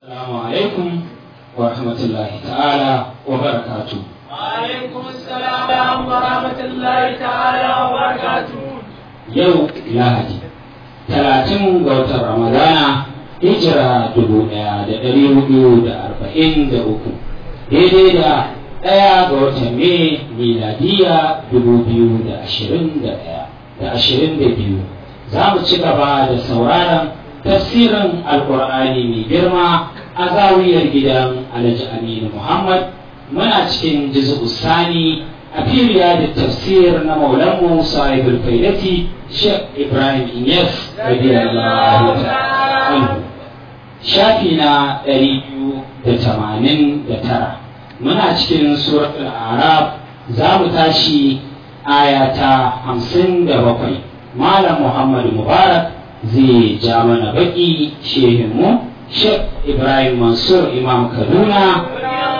Assalamu alaikum wa rahmatullahi ta'ala wa barakatu. وعليكم السلام ورحمة الله تعالى وبركاته Yau Lahadi, talatin ga watan Ramadana, hijira dubu ɗaya da ɗari hudu da arba'in da uku, daidai da ɗaya ga watan Mai miladiya dubu biyu da ashirin da ɗaya da ashirin da biyu. Za mu ci gaba da sauraron tafsirin Alƙur'ani mai girma a zawiyar gidan Alhaji Aminu Muhammad muna cikin juz'u sani a firiya da tafsir na maulanmu sahibul faidati Sheikh Ibrahim Inyas radiyallahu anhu shafi na ɗari biyu da tamanin da tara muna cikin suratul arab za mu tashi aya ta hamsin da bakwai malam muhammad mubarak zai ja mana baki shehinmu Sheikh Ibrahim Mansur Imam Kaduna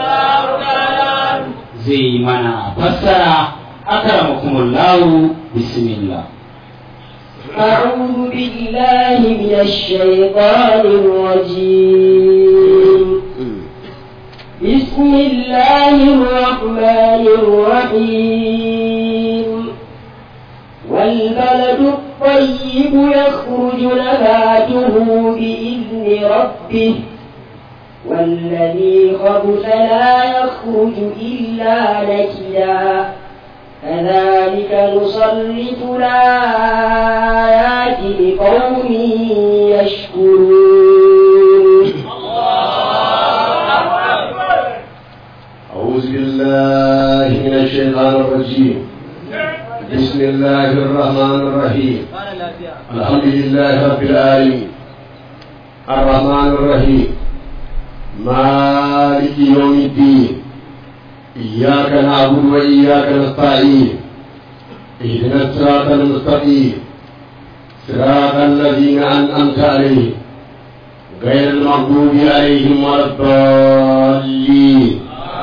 zai yi mana fassara akramakumullahu bismillah أعوذ بالله من الشيطان الرجيم بسم الله الرحمن الرحيم والبلد الطيب يخرج نباته بإذن ربه والذي خبث لا يخرج إلا نكدا كذلك نصرف الآيات لقوم يشكرون أعوذ بالله من الشيطان الرجيم بسم الله الرحمن الرحيم الحمد لله رب العالمين الرحمن الرحيم مالك يوم الدين إياك نعبد وإياك نستعين اهدنا الصراط المستقيم صراط الذين أنعمت عليهم غير المغضوب عليهم ولا الضالين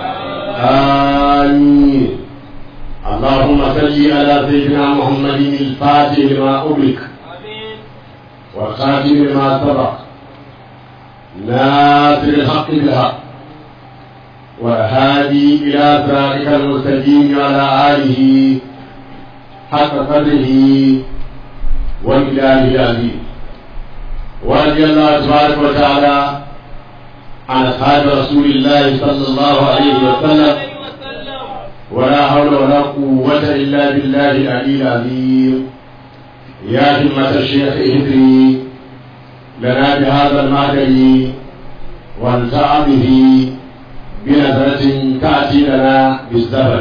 آمين اللهم صل على سيدنا محمد الفاتح لما أغلق والخاتم لما سبق ناصر الحق بالحق والهادي إلى صراطك المستقيم وعلى آله حق قدره ومقداره العظيم ورضي الله تبارك وتعالى عن أصحاب رسول الله صلى الله عليه وسلم ولا حول ولا قوة إلا بالله العلي العظيم يا همة الشيخ اهدري لنا بهذا المعدل وانفع به بنظرة تأتي لنا بالزمن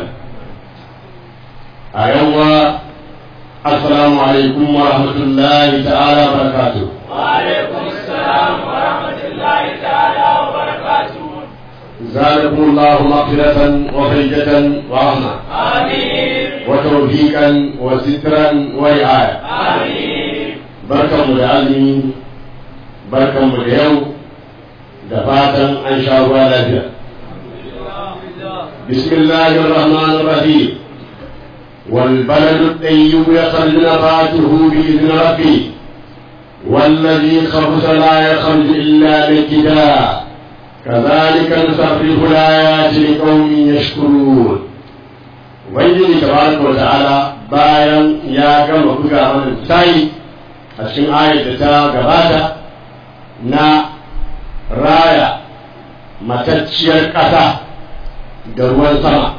أيوة السلام عليكم ورحمة الله تعالى وبركاته وعليكم السلام ورحمة الله تعالى وبركاته زادكم الله مغفرة وفيدة ورحمة آمين وتوفيقا وسترا ورعاية آمين barkanmu da azumi barkanmu da yau da fatan an sha ruwa lafiya bismillahir rahmanir rahim wal baladu tayyib yakhruju nabatuhu bi idhni rabbi والذي خبث لا يخرج إلا نكدا كذلك نصرف الآيات لقوم يشكرون ubangiji tabaraka wa ta'ala bayan ya gama buga mana misali a cikin ayat da ta gabata na raya matacciyar ƙasa da ruwan sama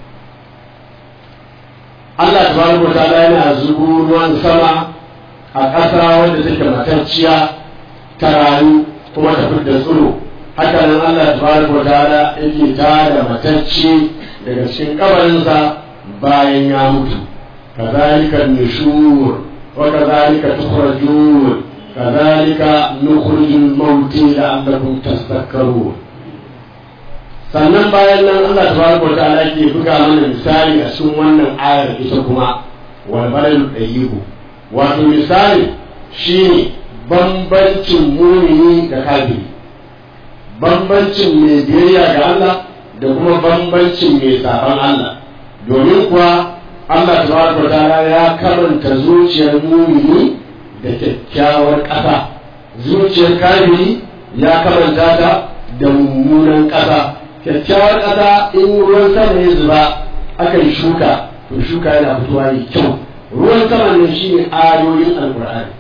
Allah tabaraka wa ta'ala yana zubo ruwan sama a ƙasa wanda take matacciya ta rayu kuma ta fidda tsiro haka nan Allah tabaraka wa ta'ala yake tada matacce daga cikin kabarinsa bayan ya mutu kazalika nushur wa kazalika tukhrajun kazalika nukhrijul mauti la'allakum tadhakkarun sannan bayan nan Allah tabaraka wa ta'ala ke buga mana misali a cikin wannan ayar ita kuma wal baladu tayyibu wato misali shine bambancin mumini da kafiri bambancin mai biyayya ga Allah da kuma bambancin mai saban Allah domin kuwa Allah tabaraka wa ta'ala ya karanta zuciyar mumini da kyakkyawar ƙasa zuciyar kafiri ya kamanta ta da mummunan ƙasa kyakkyawar ƙasa in ruwan sama ya zuba akan shuka to shuka yana fitowa yi kyau ruwan sama ne shine ayoyin alkur'ani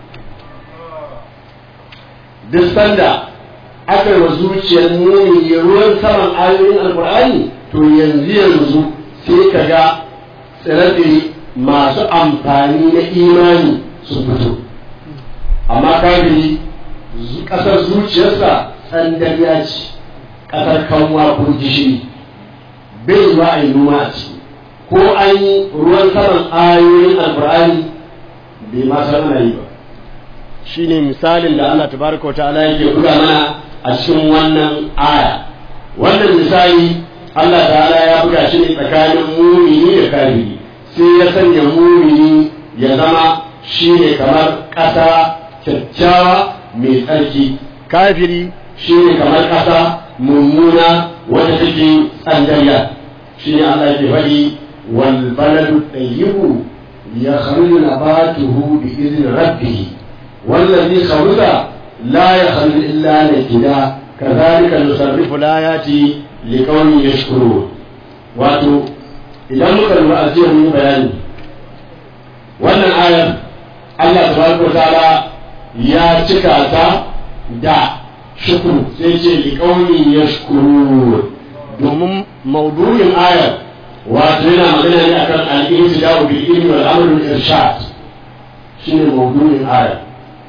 duk sanda aka yi wa zuciyar mumini ruwan saman ayoyin alkur'ani to yanzu yanzu sai ka ga tsire masu amfani na imani su fito amma kafiri ƙasar zuciyarsa tsandariya ce ƙasar kanwa ko gishiri bai ba a yi noma a ciki ko an yi ruwan saman ayoyin alkur'ani bai ma san ana yi ba shine misalin da Allah tabaraka wa ta'ala yake buga mana a cikin wannan aya wannan misali Allah ta'ala ya buga shi ne tsakanin mumini da kafiri sai ya sanya mumini ya zama shi ne kamar ƙasa kyakkyawa mai tsarki kafiri shi ne kamar ƙasa mummuna wanda take tsandariya shi ne Allah ke faɗi wal baladu tayyibu ya kharuju nabatuhu bi idni rabbih wallazi kharuja la yakhruju illa nakida kadhalika nusarrifu layati liqaumin yashkurun wato idan muka lura a jiya mun bayani wannan ayar Allah tabaraka wa ta'ala ya cika ta da shukuru sai ce liqaumin yashkurun domin maudu'in ayar wato yana magana ne akan al-intida'u bil ilmi wal amr bil irshad shine maudu'in ayar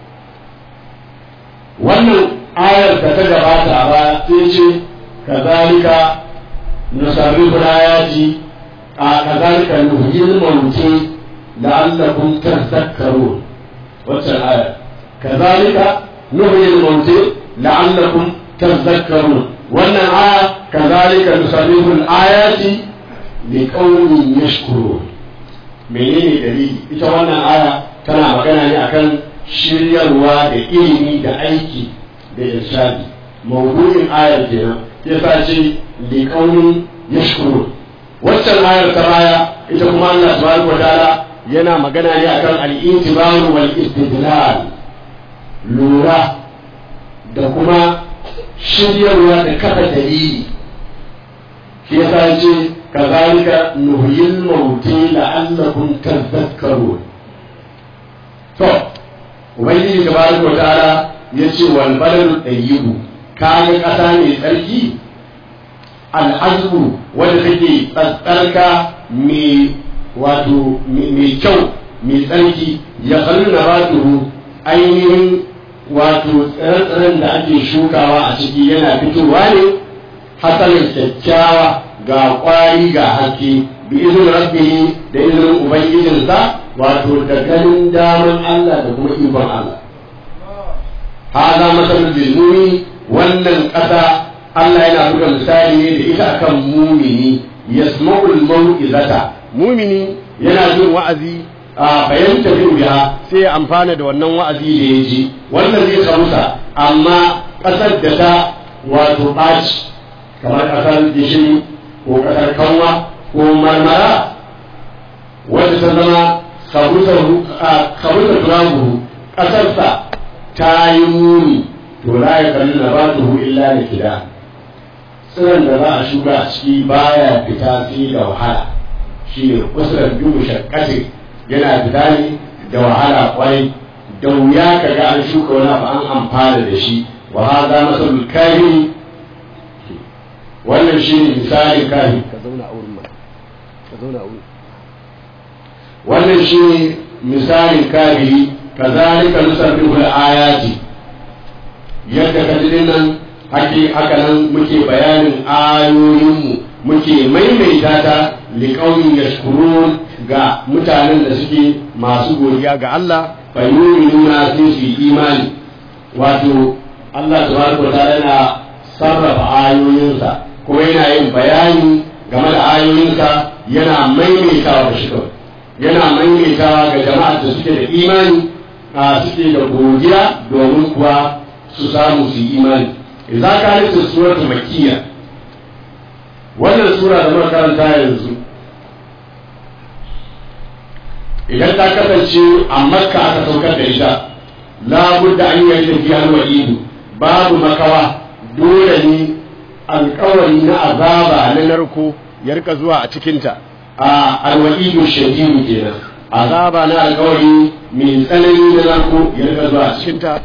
wannan ayar da ta gabata a baya sai ce kazalika nusarrifu ayati a kazalika nuhyil mauti la'allakum tadhakkarun waccan ayar kazalika nuhyil mauti la'allakum tadhakkarun wannan aya kazalika nusarrifu ayati liqaumin yashkurun menene dalili ita wannan aya tana magana ne akan shiryarwa da ilimi da aiki da irshadi mawdu'in ayar kenan yasa ce liqaumin yashkurun waccan ayar ta baya ita kuma Allah subhanahu wataala yana magana ne akan al-intibar wal istidlal lura da kuma shiryarwa da kafa dalili shi yasa ce kazalika nuhyil mauti la'allakum tadhakkarun to ubangiji tabaraka wa ta'ala yace wal baladu tayyibu kaga kasa mai tsarki al'azbu wanda take tsarka mai wato mai kyau mai tsarki ya kalli nabatuhu ainihin wato tsire-tsiren da ake shukawa a ciki yana fitowa ne hasalin kyakkyawa ga kwari ga haske bi izin rabbihi da izinin ubangijinsa wato da ganin daman Allah da kuma ikon Allah hada masalul lilmumi wannan ƙasa Allah yana buga misali ne da ita akan mumini yasma'ul mau'izata mumini yana jin wa'azi a fahimta bin biya sai ya amfana da wannan wa'azi da ya ji wannan zai kamusa amma ƙasar da ta wato ɓaci kamar ƙasar gishiri ko ƙasar kanwa ko marmara wadda ta zama kabuta turabuhu ƙasarsa ta yi muni to la ya kalli na ba illa da kida tsiron da za a shuka a ciki baya fita sai da wahala shi ne kusurar dubu shakkati yana fita ne da wahala kwai da wuya ka ga an shuka wani abu an amfana da shi wa haza masalul kahi wannan shi ne misalin kahi ka zauna a wurin ka zauna a wurin wannan shi ne misalin kafiri kazalika nusarrifu al-ayati yadda ka ji nan hake haka nan muke bayanin ayoyinmu muke maimaita ta liqaumin yashkurun ga mutanen da suke masu godiya ga Allah fa yu'minuna sai su yi imani wato Allah subhanahu wa ta'ala yana sarrafa ayoyinsa kuma yana yin bayani game da ayoyinsa yana maimaitawa da shi kawai yana maimaitawa ga jama'ar da suke da imani a suke da godiya domin kuwa su samu su yi imani idan ka nufi suratul makkiya wannan sura da muka karanta yanzu idan ta kasance a makka aka saukar da ita la budda an yi tafiya wa idu babu makawa dole ne alkawari na azaba na narko ya rika zuwa a cikinta a alwa'idu shadidu kenan azaba na alkawari mai tsanani na narko ya rika zuwa a cikinta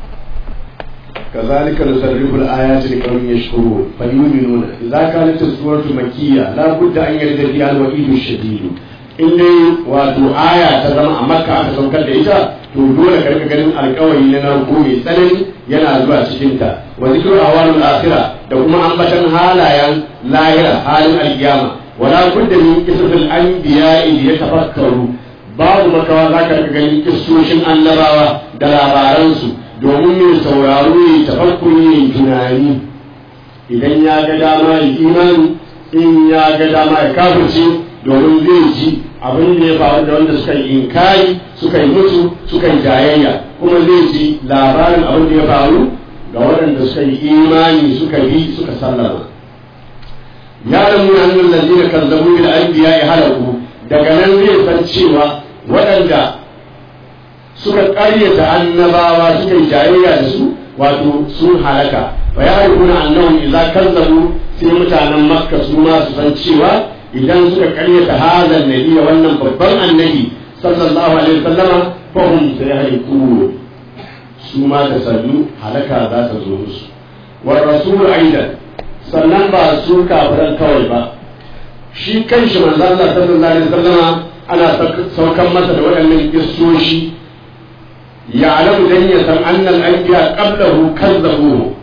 كذلك نصرف الآيات لقوم يشكرون فيؤمنون إذا كانت السورة مكية لا بد أن يرد فيها الوعيد الشديد in dai wato aya ta zama a makka aka saukar da ita to dole ka rika ganin alkawari na narko mai tsanani yana zuwa cikin ta wa zikru awalul akhira da kuma ambatan halayen lahira halin alkiyama wala budda min qisasil anbiya idh yatafakkaru babu makawa zaka rika ganin kissoshin annabawa da labaransu domin mai sauraro ya tafakkuri ya tunani idan ya ga dama ya imani in ya ga dama ya kafirce domin zai ji abin da ya faru da wanda suka yi inkari suka yi mutu suka yi jayayya kuma zai ji labarin abin da ya faru ga waɗanda suka yi imani suka bi suka sallama ya da mu hannun lalzina kan zabu bil anbiya ya halaku daga nan zai san cewa waɗanda suka ƙaryata annabawa suka yi jayayya da su wato sun halaka fa ya harkuna annahum idza kazzabu sai mutanen makka su ma su san cewa idan suka karyata hazan nabi wannan babban annabi sallallahu alaihi wasallama fahum sayahliku su ma da sannu halaka za ta zo musu wa rasul aidan sannan ba su kafiran kawai ba shi kanshi manzo Allah sallallahu alaihi wasallama ana saukan masa da waɗannan kissoshi ya alamu dan ya san annal anbiya qablahu kazzabuhu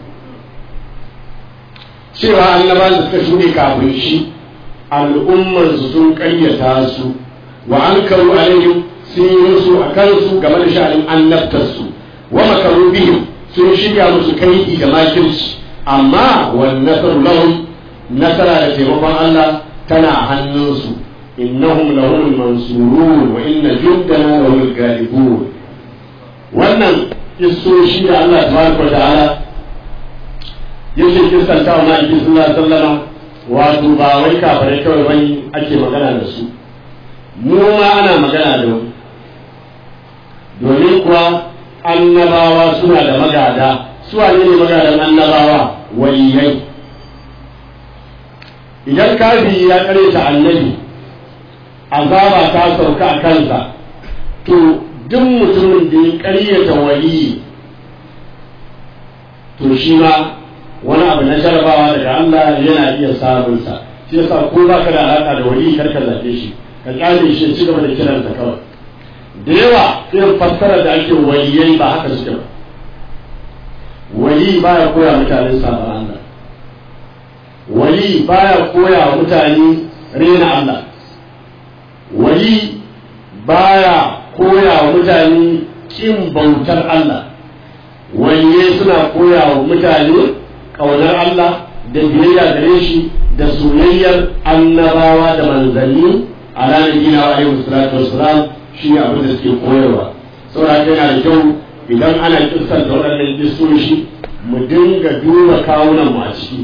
cewa annabawan da suka shuɗe kafin shi al'ummarsu sun ƙayyata su wa an karu alaihim sun yi musu a kansu game da sha'anin annabtarsu wa makaru bihim sun shiga musu kaidi da makirci amma wan nasaru lahum nasara da taimakon Allah tana hannunsu innahum lahum mansurun wa inna jundana lahum galibun wannan kissoshi da Allah tabaraka wa ta'ala yake kissanta wa ma'aikin sallallahu alaihi wasallam wato ba wai kafirai kawai bane ake magana da su mu ma ana magana da mu domin kuwa annabawa suna da magada su wane ne magadan annabawa waliyai idan kafi ya ta annabi azaba ta sauka a kansa to duk mutumin da ya karyata waliyi to shi ma wani abu na jarabawa daga Allah yana iya samun sa shi yasa ko ba ka da alaka da wali kar ka zabe shi ka kyale shi ci gaba da kiran sa kawai da yawa irin fassara da ake waliyai ba haka suke ba wali baya koya mutane sabon Allah wali baya koya wa mutane rena Allah wali baya koya wa mutane kin bautar Allah waliyai suna koya wa mutane ƙaunar Allah da biyayya gare shi da soyayyar annabawa da manzanni a ranar gina wa ayyuka salatu wassalam shi ne abin da suke koyarwa saboda yana da kyau idan ana kissan da waɗannan kissoshi mu dinga duba kawunan mu a ciki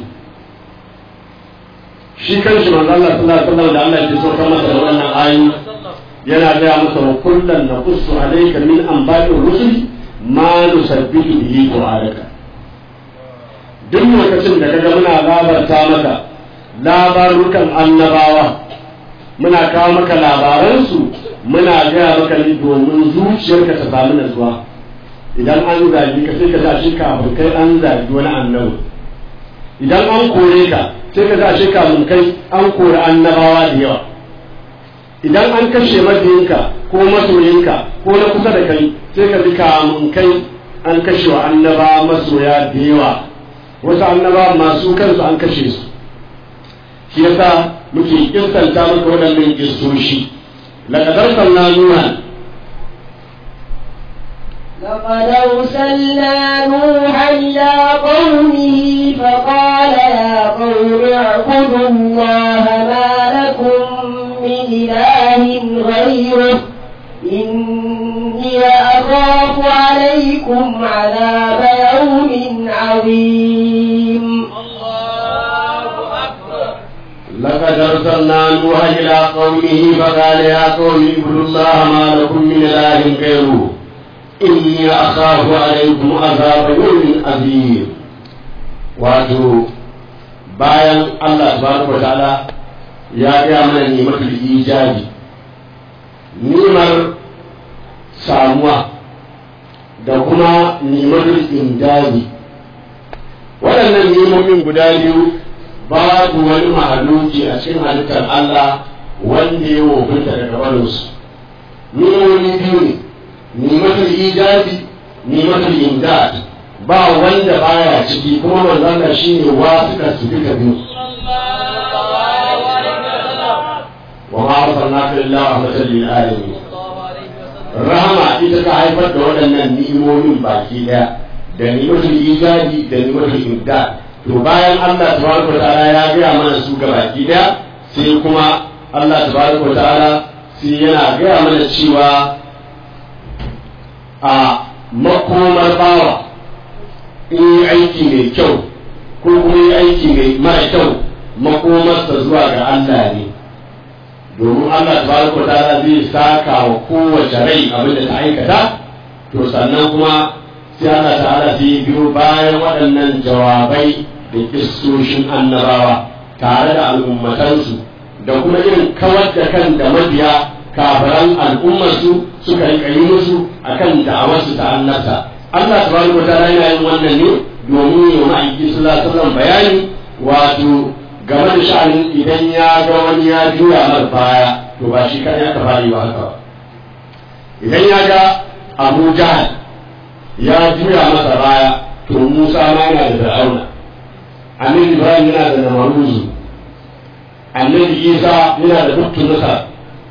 shi kanshi manzo Allah sallallahu alaihi wasallam da Allah ya so kan masa da wannan ayi yana gaya masa wa kullan naqussu alayka min anba'ir rusul ma nusabbitu bihi qur'anaka duk lokacin da kaga muna labarta maka labarukan annabawa muna kawo maka labaransu muna gaya maka ne domin zuciyarka ta samu natsuwa idan an zagi ka sai ka sa shi kafin kai an zagi wani annabi idan an kore ka sai ka sa shi kafin kai an kore annabawa da yawa idan an kashe mabiyinka ko masoyinka ko na kusa da kai sai ka ji kamun kai an kashe wa annaba masoya da yawa wasu annaba masu kansu an kashe su shi yasa muke kistanta maka waɗannan kistoshi laqad arsalna nuha لقد أرسلنا نوحا إلى قومه فقال يا قوم اعبدوا الله ما لكم من إله غيره إني أخاف عليكم عذاب يوم عظيم لقد أرسلنا نوحا إلى قومه فقال يا قوم اعبدوا الله ما لكم من إله غيره inni akhafu alaykum azaba yawmin azim wato bayan Allah subhanahu wa ta'ala ya ga mana nimatul ijabi nimar samuwa da kuma nimatul indabi waɗannan nimomin guda biyu babu wani mahaluki a cikin halittar Allah wanda ya wofinta daga barinsu nimomi biyu ne nimatul ijabi nimatul indad ba wanda baya ciki kuma manzon shi ne wasu ka su duka biyu wa ma arsalnaka illa rahmatan lil alamin rahama ita ta haifar da waɗannan ni'imomin baki daya da ni'matul ijabi da ni'matul imdad to bayan Allah tabaraka wa ta'ala ya gaya mana su ga baki daya sai kuma Allah tabaraka wa ta'ala sai yana gaya mana cewa a makomar bawa in yi aiki mai kyau ko kuma yi aiki mai mara kyau makomarsa zuwa ga Allah ne domin Allah tabaraka wa ta'ala zai saka wa kowace rai abin da ta aikata to sannan kuma sai Allah ta'ala sai biyo bayan waɗannan jawabai da kissoshin annabawa tare da al'ummatansu da kuma irin kawar da kan da mabiya kafiran al'ummarsu suka yi yi musu akan da'awarsu ta annabta Allah subhanahu wa ta'ala yana yin wannan ne domin yi wa ma'aiki sallallahu alaihi wasallam bayani wato game da sha'anin idan ya ga wani ya juya mar baya to ba shi kan ya ka fari ba haka idan ya ga Abu Jahal ya juya masa baya to Musa ma yana da Fir'auna Annabi Ibrahim yana da Namaruzu Annabi Isa yana da Duktu Nasar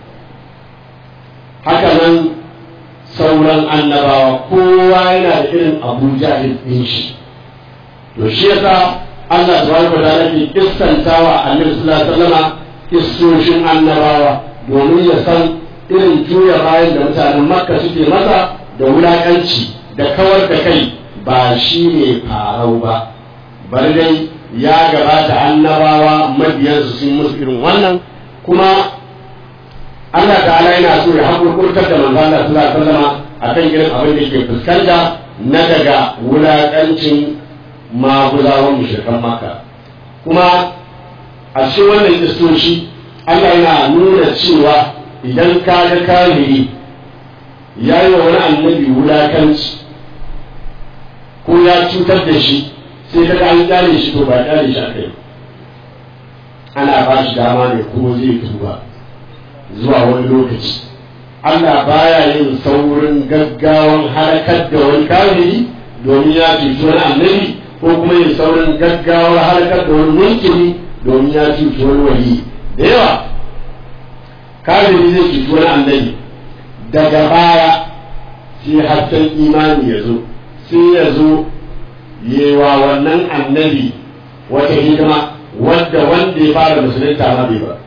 haka nan sauran annabawa kowa yana da irin Abu Jahil ɗin shi to shi yasa Allah subhanahu wa ta'ala ke kissantawa Annabi sallallahu alaihi wasallam kissoshin annabawa domin ya san irin juya bayan da mutanen Makka suke masa da wulakanci da kawar da kai ba shi ne farau ba bari dai ya gabata annabawa mabiyansu sun musu irin wannan kuma Allah ta'ala yana so ya hakurkurtar da manzo Allah sallallahu alaihi wasallam akan irin abin da ke fuskanta na daga wulakancin maguzawan mushrikan Makka kuma a cikin wannan kistoci Allah yana nuna cewa idan ka ga kafiri ya yi wa wani annabi wulakanci ko ya cutar da shi sai ka ga an kyale shi to ba kyale shi a kai ana ba shi dama ne ko zai tuba zuwa wani lokaci Allah baya yin saurin gaggawan halakar da wani kafiri domin ya cuci wani annabi ko kuma yin saurin gaggawar halakar da wani mulkini domin ya cuci wani wali da yawa kafiri zai cuci wani annabi daga baya sai hasken imani ya zo sai ya zo yewa wannan annabi wata hidima wadda wanda ya fara musulunta ma bai ba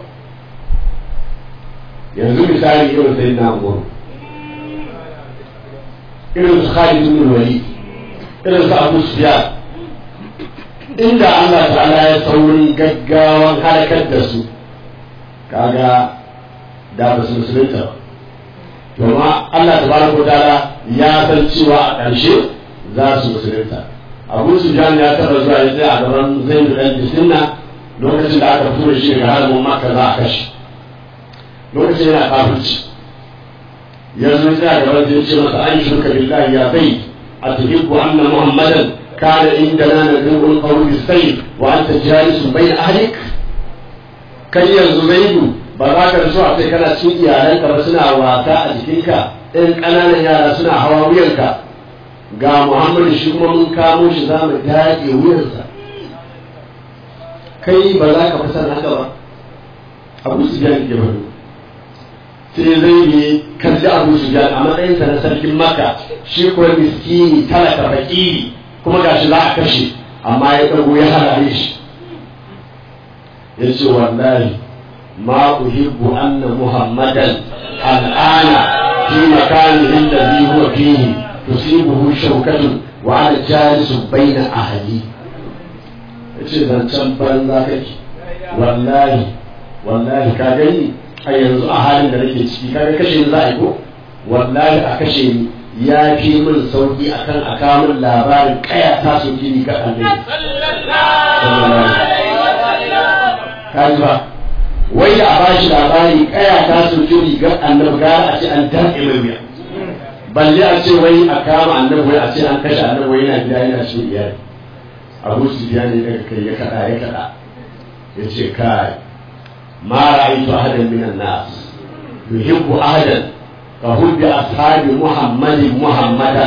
yanzu misali irin sai na goro irin su Khalid ibn Walid irin su Abu Sufyan inda Allah ta'ala ya saurin gaggawan halakar da su kaga da ba su musulunta ba domin Allah tabaraka wa ta'ala ya san cewa a ƙarshe za su musulunta Abu Sufyan ya taba zuwa ya tsaya a gaban Zaid dan Jisinna lokacin da aka fito shi daga harbin Makka za a kashe lokacin yana kafirci ya zo tsaya gaban zai ce masa an shirka billahi ya bai a tuhibbu anna muhammadan kana indana nadrubul qawl bisayf wa anta jalisun bayna ahlik kai yanzu zaidu ba za ka so a ce kana cikin iyalanka ba suna wasa a jikinka ɗan ƙananan yara suna hawa wuyanka ga muhammadu shi kuma mun kamo shi za mu daɗe wuyansa kai ba za ka fi san haka ba abu su biya ke bari sai zai ne kalli abu su biya a matsayinsa na sarkin maka shi kuwa miskini talaka fakiri kuma gashi za a kashe amma ya ɗago ya harare shi ya ce wallahi ma uhibbu anna muhammadan al'ana fi makanihi alladhi huwa fihi tusibuhu shawkatun wa ana jalisu baina ahli yace zancen banza kake wallahi wallahi ka gani a yanzu a halin da nake ciki kaga kashe ni za a yi ko wallahi a kashe ni ya fi min sauki akan a kawo min labarin kaya ta soke ni ga annabi kaji ba wai da a bashi labari kaya ta soke ni ga annabi gara a ce an daɗe mai wuya balle a ce wai a kama annabi wai a ce an kashe annabi wai yana gida yana shi iyali abu su biya ne daga kai ya kaɗa ya kaɗa ya ce kai ma ra'aytu ahadan minan nas yuhibbu ahadan ka hubbi ashabi muhammadin muhammadan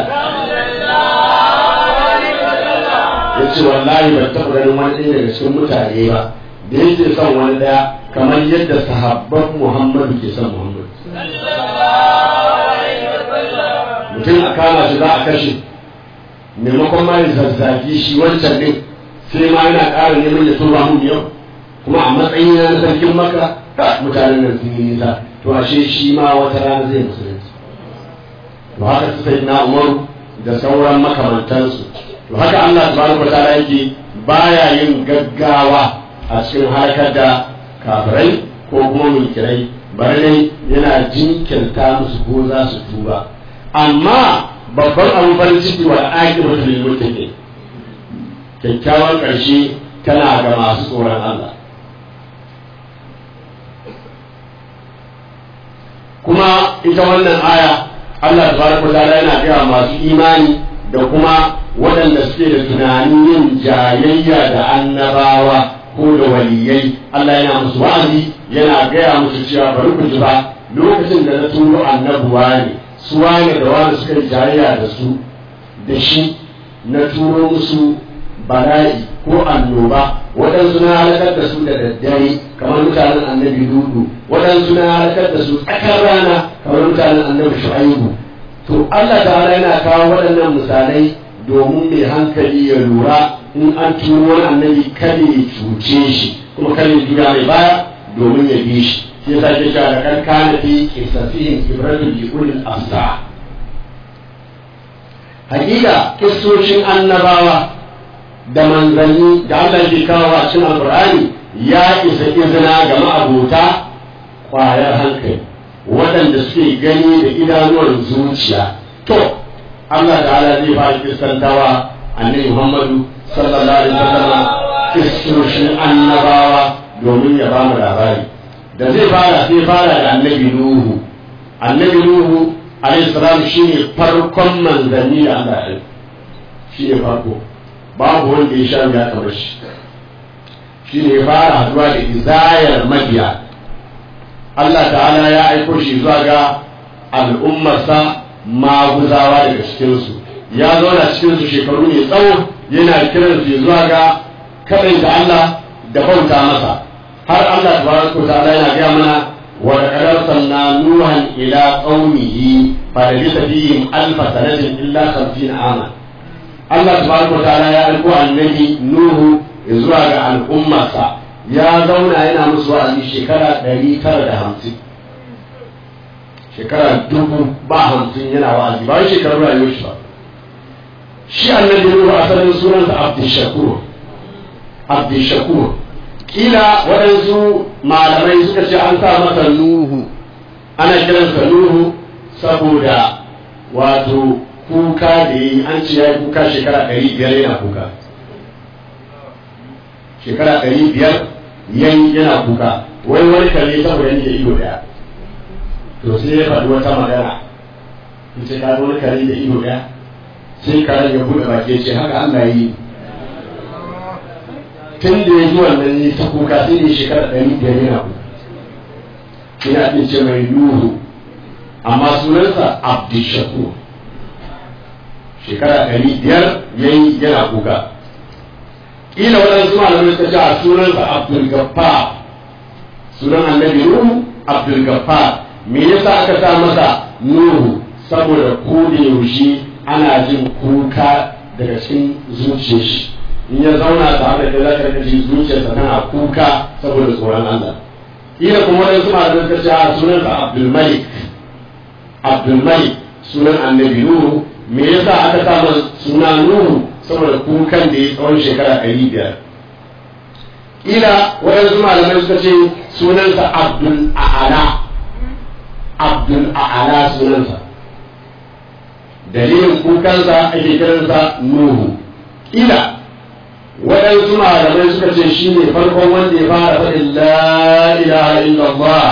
ya ce wallahi ban taɓa ganin wani ɗaya daga cikin mutane ba da yake son wani ɗaya kamar yadda sahabban muhammadu ke son muhammadu mutum a kama shi za a kashe maimakon ma ya zazzagi shi wancan ɗin sai ma yana ƙara neman ya tura mun yau kuma a matsayin na sarkin maka mutanen nan sun yi nisa to ashe shi ma wata rana zai musulunci to haka su sai na umaru da sauran makamantansu to haka Allah subhanahu wataala yake baya yin gaggawa a cikin harkar da kafirai ko kuma mulkirai bari dai yana jinkirta musu ko za su tuba amma babban abin farin ciki wa aƙibatu lil muttaqin kyakkyawan ƙarshe tana ga masu tsoron Allah kuma ita wannan aya Allah tabaraka ta'ala yana gaya masu imani da kuma waɗanda suke da tunanin yin jayayya da annabawa ko da waliyai Allah yana musu wa'azi yana gaya musu cewa bari ku ji ba lokacin da na turo annabuwa ne su wane da wani suka yi jayayya da su da shi na turo musu bala'i ko annoba waɗansu na halakar da su da daddare kamar mutanen annabi dudu waɗansu na halakar da su tsakar rana kamar mutanen annabi shu'aibu to Allah ta'ala yana kawo waɗannan misalai domin mai hankali ya lura in an turo wani annabi kada ya cuce shi kuma kada ya juya mai baya domin ya bi shi shi yasa ke cewa da kan kana fi qisasihim ibratu bi ulil absar hakika kissoshin annabawa da manzanni da Allah ke kawo a cikin alqur'ani ya isa izina ga ma'abota kwayar hankali waɗanda suke gani da idanuwan zuciya to Allah ta'ala zai fara kissantawa annabi Muhammadu sallallahu alaihi wasallam kissoshin annabawa domin ya ba mu labari da zai fara sai fara da annabi Nuhu annabi Nuhu alaihi salam shine farkon manzanni da Allah ya shine farko babu wanda ya sha ya kamar shi shine ya fara haduwa da izayar mabiya Allah ta'ala ya aiko shi zuwa ga al'ummarsa maguzawa daga cikinsu ya zauna cikinsu shekaru mai tsawo yana kiransu zuwa ga kaɗai da Allah da bauta masa har Allah tabaraka ta'ala yana gaya mana wa laqad arsalna nuhan ila qaumihi fa labisa fihim alf sanatin illa 50 ama Allah tabaraka ta'ala ya aiko annabi nuhu zuwa ga al'ummarsa ya zauna yana musu wa'azi shekara 950 shekara dubu ba hamsin yana wa'azi ba wai shekaru rayuwar shi ba shi annabi nuhu asalin sunansa abdushakur abdushakur kila waɗansu malamai suka ce an sa masa nuhu ana kiransa nuhu saboda wato kuka da yi an ce ya yi kuka shekara ɗari biyar yana kuka shekara ɗari biyar yan yana kuka wai wani kare saboda yanke ido ɗaya to sai ya faɗi wata magana in ce ka wani kare da ido ɗaya sai karen ya buɗe baki ce haka Allah yi tun da ya ji wannan yi ta kuka sai ne shekara ɗari biyar yana kuka ina ake ce mai nuhu amma sunansa abdishakur shekara ɗari biyar yayi yana kuka ƙila waɗansu malamai suka ce a sunansa abdul gaffar sunan annabi nuhu abdul gaffar me yasa aka sa masa nuhu saboda ko da yaushe ana jin kuka daga cikin zuciyar shi in ya zauna tare da za ka ji zuciyarsa tana kuka saboda tsoron Allah ila kuma wani su malamai suka ce a sunansa Abdul Malik Abdul Malik sunan annabi Nuhu me yasa aka sa masa suna Nuhu saboda kukan da ya tsawon shekara ɗari biyar ila waɗansu malamai suka ce sunansa Abdul A'ala Abdul A'ala sunansa dalilin kukansa ake kiransa nuhu ila waɗansu malamai suka ce shi ne farkon wanda ya fara faɗin la ilaha illallah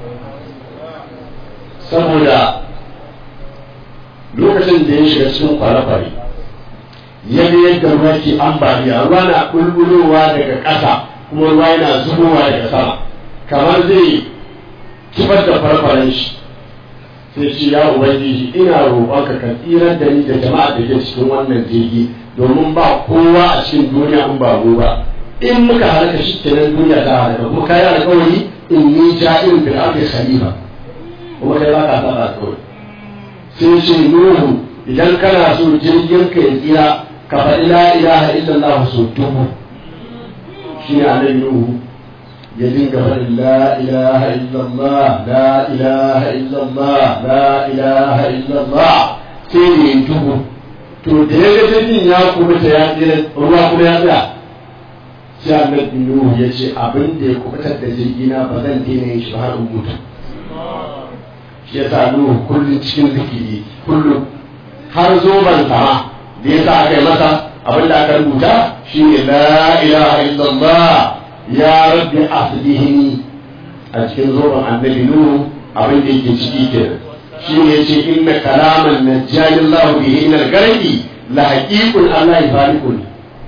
saboda lokacin da ya shiga cikin kwale-kwale ya ga yadda ruwa ke ambaliya ruwa na bulbulowa daga ƙasa kuma ruwa yana zubowa daga sama kamar zai kibar da farfaren shi sai ce ya ubangiji ina roƙonka ka tsirar da ni da jama'a da ke cikin wannan jirgi domin ba kowa a cikin duniya in ba mu ba in muka halaka shi kenan duniya ta halaka kuma kai alƙawari in ni ja'in fil ardi khalifa kuma kai ba ka saba alƙawari sai ce nuhu idan kana so jirgin ka ya tsira ka faɗi la ilaha illallah so dubu shi ne annabi nuhu ya dinga faɗin la ilaha illallah la ilaha illallah la ilaha illallah sai ne dubu to da ya ga jirgin ya kuma ta ya tsira ruwa kuma ya tsaya sai annabi nuhu ya ce abin da ya kubutar da jirgina ba zan daina yin shi ba har in mutu shi yasa nuhu kullum cikin zikiri kullum har zoban sama da yasa aka yi masa abin da aka rubuta shine la ilaha illallah ya rabbi aslihini a cikin zoban annabi nuhu abin da yake ciki kenan shine yace inna kalaman najjani Allah bihi min al-garqi la haqiqun Allah yafariqun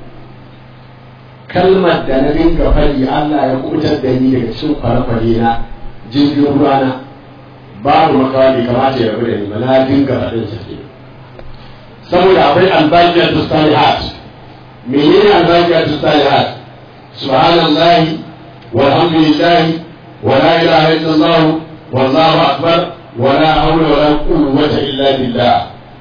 kalmar da na dinga fadi Allah ya kubutar da ni daga cikin kwale na jirgin ruwana babu makawa bai kamata ya rabu da ni ba na dinga faɗin sa ke saboda akwai albaqiyatu salihat menene albaqiyatu salihat subhanallahi walhamdulillahi wa la ilaha illallah wallahu akbar wa la hawla wa la quwwata illa billah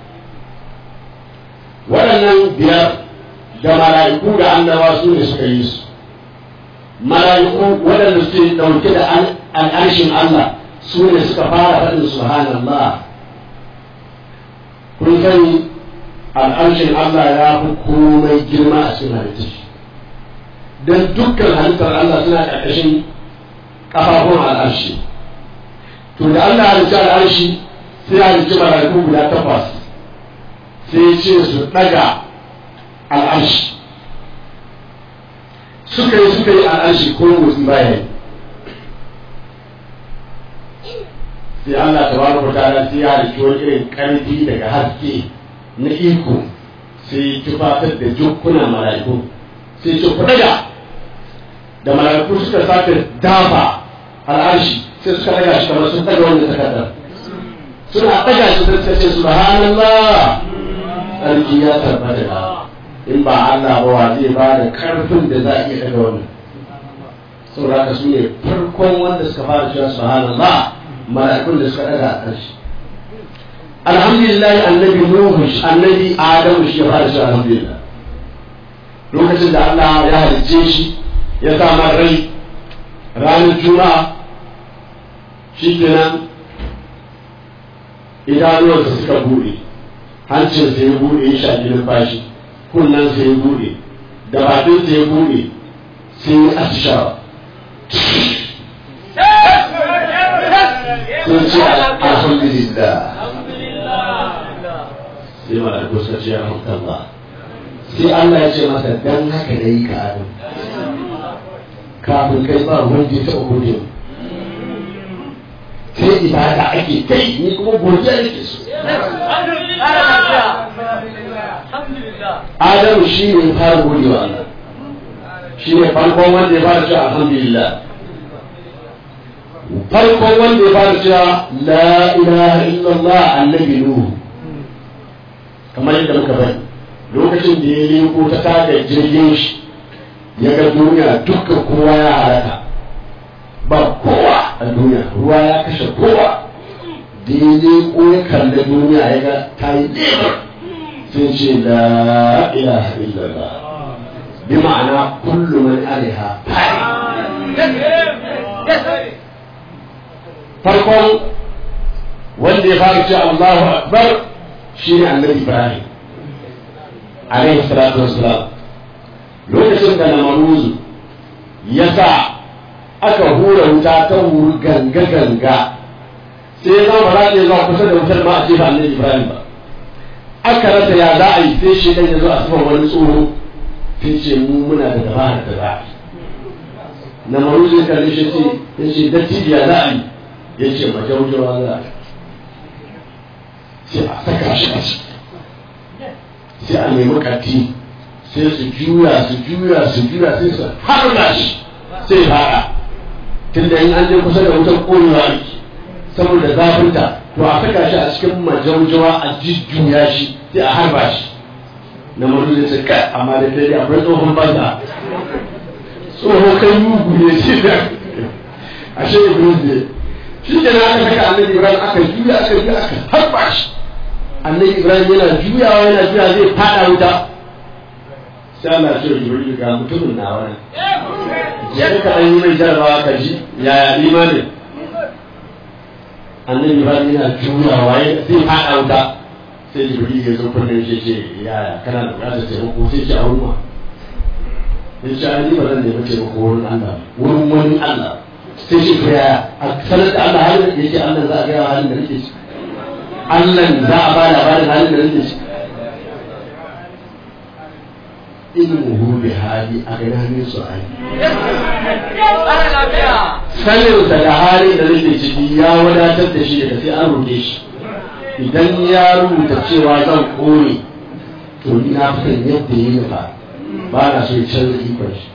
waɗannan biyar da mala'iku da annabawa su ne suka yi su mala'iku waɗanda suke ɗauke da al'arshin Allah su ne suka fara faɗin subhanallah kun sani al'arshin Allah ya fi komai girma a cikin halittar don dukkan halittar Allah suna ƙarƙashin ƙafafun al'arshi to da Allah halitta al'arshi sai halitta mala'iku guda takwas sai ce su ɗaga al'arshi suka yi suka yi al'arshi ko motsi baya sai Allah ta bada mutane sai ya halitta wani irin ƙarfi daga haske na iko sai tufatar da jukkuna mala'iku sai ce ku daga da mala'iku suka sake dafa al'arshi sai suka daga shi kamar sun daga wanda takardar suna daga shi sai suka ce subhanallah sarki ya tabbata da in ba Allah ba wa zai ba da karfin da za a iya daga wannan saboda haka su ne farkon wanda suka fara cewa subhanallah mala'ikun da suka daga a ƙarshe alhamdulillah annabi nuhu annabi adamu shi ya fara cewa alhamdulillah lokacin da Allah ya halicce shi ya sa man rai ranar juma'a shi kenan idanuwansa suka buɗe hancinsa ya buɗe ya shaƙi numfashi kunnensa ya buɗe da bakinsa ya buɗe sai ya atishawa sun ce alhamdulillah sai mala'iku suka ce alhamdulillah sai Allah ya ce masa dan haka da yi ka adam kafin kai ba wanda ya taɓa gode mu sai ibada ake kai ni kuma godiya nake so Adamu shi ne fara gode wa Allah shi ne farkon wanda ya fara cewa alhamdulillah farkon wanda ya fara cewa la ilaha illallah annabi nuhu kamar yadda muka bari lokacin da ya leko ta taga jirgin shi ya ga duniya dukkan kowa ya halaka ba kowa a duniya ruwa ya kashe kowa da ya leko ya kalli duniya ya ga ta yi lebar sai ce la ilaha illallah bi ma'ana kullu man alaiha farkon wanda ya fara ce Allahu akbar shine annabi Ibrahim alaihi salatu wassalam lokacin da namaruzu ya sa aka hura wuta ta wuri ganga ganga sai ya zama ba za ta zuwa kusa da wutar ma a ce ba annabi Ibrahim ba aka rasa ya za a yi sai shi ɗan ya zo a saman wani tsoro sai ce mu muna da dabarar da za a yi na maru zai kalle shi ce ya ce dattijo ya za a yi ya ce majaujawa za a yi sai a saka shi a ciki sai a nemi kati sai su juya su juya su juya sai su harba shi sai fara tunda in an je kusa da wutar ƙonewa ake saboda zafinta to a saka shi a cikin majaujawa a jujjuya shi sai a harba shi na maru zai ce kai amma da dai akwai tsohon banza tsohon kai mugu ne shi da ashe iblis ne shi ke aka saka annabi ibrahim aka juya aka juya aka harba shi annabi ibrahim yana juyawa yana juya zai fada wuta sai Allah ya ce jibril ga mutumin na wani ya ka dan yi mai jarabawa ka ji yaya imanin annabi ibrahim yana juyawa zai fada wuta sai jibril ya zo kunnen shi ce yaya kana da bukatar taimako sai ce a wurin ya ce ai ba zan nemi taimako wurin Allah wurin wani Allah sai shi to yaya a sanar da Allah halin da yake Allah za a gaya halin da nake ciki Allah za a bada labarin halin da nake ciki ilmuhu bi hali a gana ne su hali sanin sa da halin da nake ciki ya wadatar da shi daga sai an roƙe shi idan ya rubuta cewa zan kore to ni na fi son yadda ya nufa ba na so ya canza ikon shi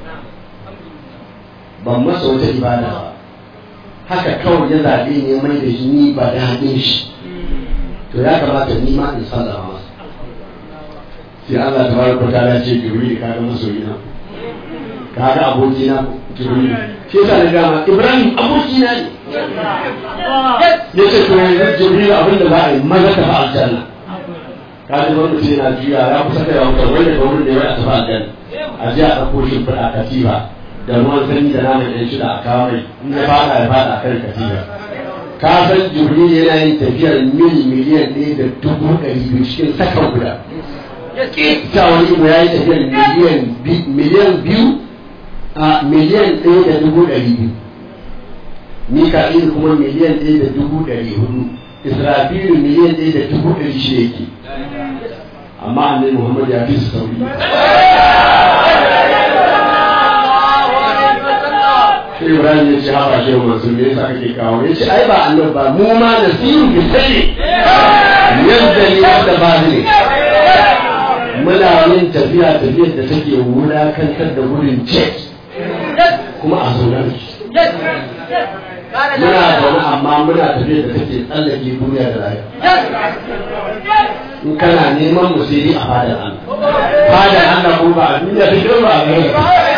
ban masa wata ibada ba haka kawai ya zaɓe ne mai da shi ni ba da haɗin shi to ya kamata ni ma in sallama masa sai Allah ta baraka ta ya ce Jibril ka ga masoyi na ka ga aboki na Jibril shi yasa na gama Ibrahim aboki na ne yace to yanzu Jibril abin da za a yi maza ta fa aljanna ka ji wani mutum yana juya ya kusa kai wa mutum wanda ga wurin da ya tafi aljanna a je a ɗauko shi fada katiba da ruwan sanyi da naman ɗan shida a kawo mai in ya fada ya fada a kan katiba ka san Jibril yana yin tafiyar mil miliyan ɗaya da dubu ɗari biyu cikin sakan guda ta wani ibo ya yi tafiyar miliyan biyu a miliyan ɗaya da dubu ɗari biyu mika'il kuma miliyan ɗaya da dubu ɗari hudu israfilu miliyan ɗaya da dubu ɗari shi yake amma annabi muhammad ya fi su sauri sai ibrahim ya ce haɓa shi masu me yasa kake kawo ya ce ai ba annabi ba mu ma da siru bi sai yadda ne yadda ba ne muna yin tafiya tafiyar da take wulakantar da wurin jet kuma a zaune muna zaune amma muna tafiyar da take tsallake duniya da rayuwa in kana neman mu sai a fadar Allah fadar Allah ko ba a duniya ta girma a gare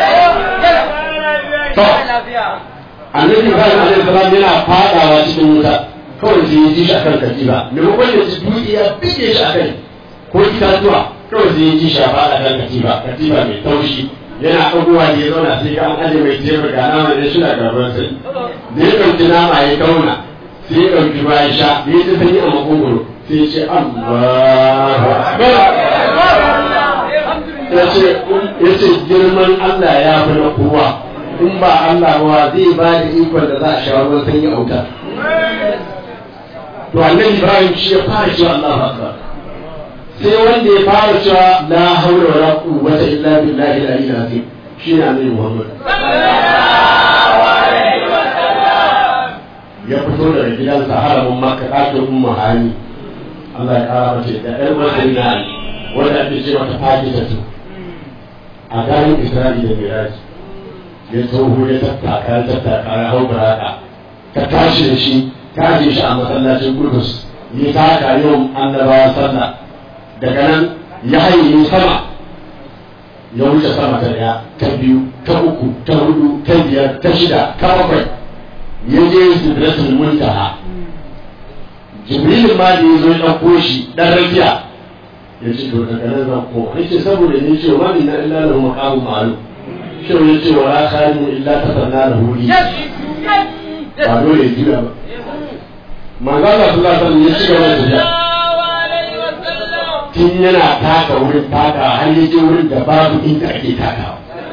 to annabi Ibrahim alaihi salam yana fadawa cikin wuta kawai sai ya ji shi akan katiba maimakon ya ci dutse ya bige shi akai ko itatuwa kawai sai ya ji shafa a kan katiba katiba mai taushi yana ɗagowa da ya zauna sai ga an aje mai tebur ga nama da shi na gaban sai da ya ɗauki nama ya kauna sai ya ɗauki ruwa ya sha da ya ji sanyi a makogoro sai ya ce Allahu Akbar ya ce girman Allah ya fi na kowa in ba Allah ba zai ba da ikon da za a sha ruwan sanyi a wuta to annabi Ibrahim shi ya fara cewa Allahu Akbar sai wanda ya fara cewa la haula wala quwwata illa billahi al-aliyyil azim shine annabi Muhammad ya fito daga gidansa haramin Makka ɗakin Ummu Hani Allah ya kara mace da ƴar wasan na wanda ake ce mata Fadilatu a garin Isra'i da Miraj ya tsoho ya tattaka ya tattaka ya hau baraka ta tashi da shi ta je shi a masallacin Kudus ya taka yau annabawa sallah daga nan ya haye sama ya wuce sama ta daya ta biyu ta uku ta hudu ta biyar ta shida ta bakwai ya je sidratul muntaha jibril ma da ya zo ya ɗauko shi ɗan rakiya ya ce to daga nan zan koma ya ce saboda ne ce ma min na illa lahu maqamu ma'lum shi ya ce wa la khalimu illa tasanna lahu li ba dole ya jira ba manzo Allah sallallahu alaihi wasallam ya ci gaba da tafiya tun yana taka wurin taka har ya je wurin da babu inda ake takawa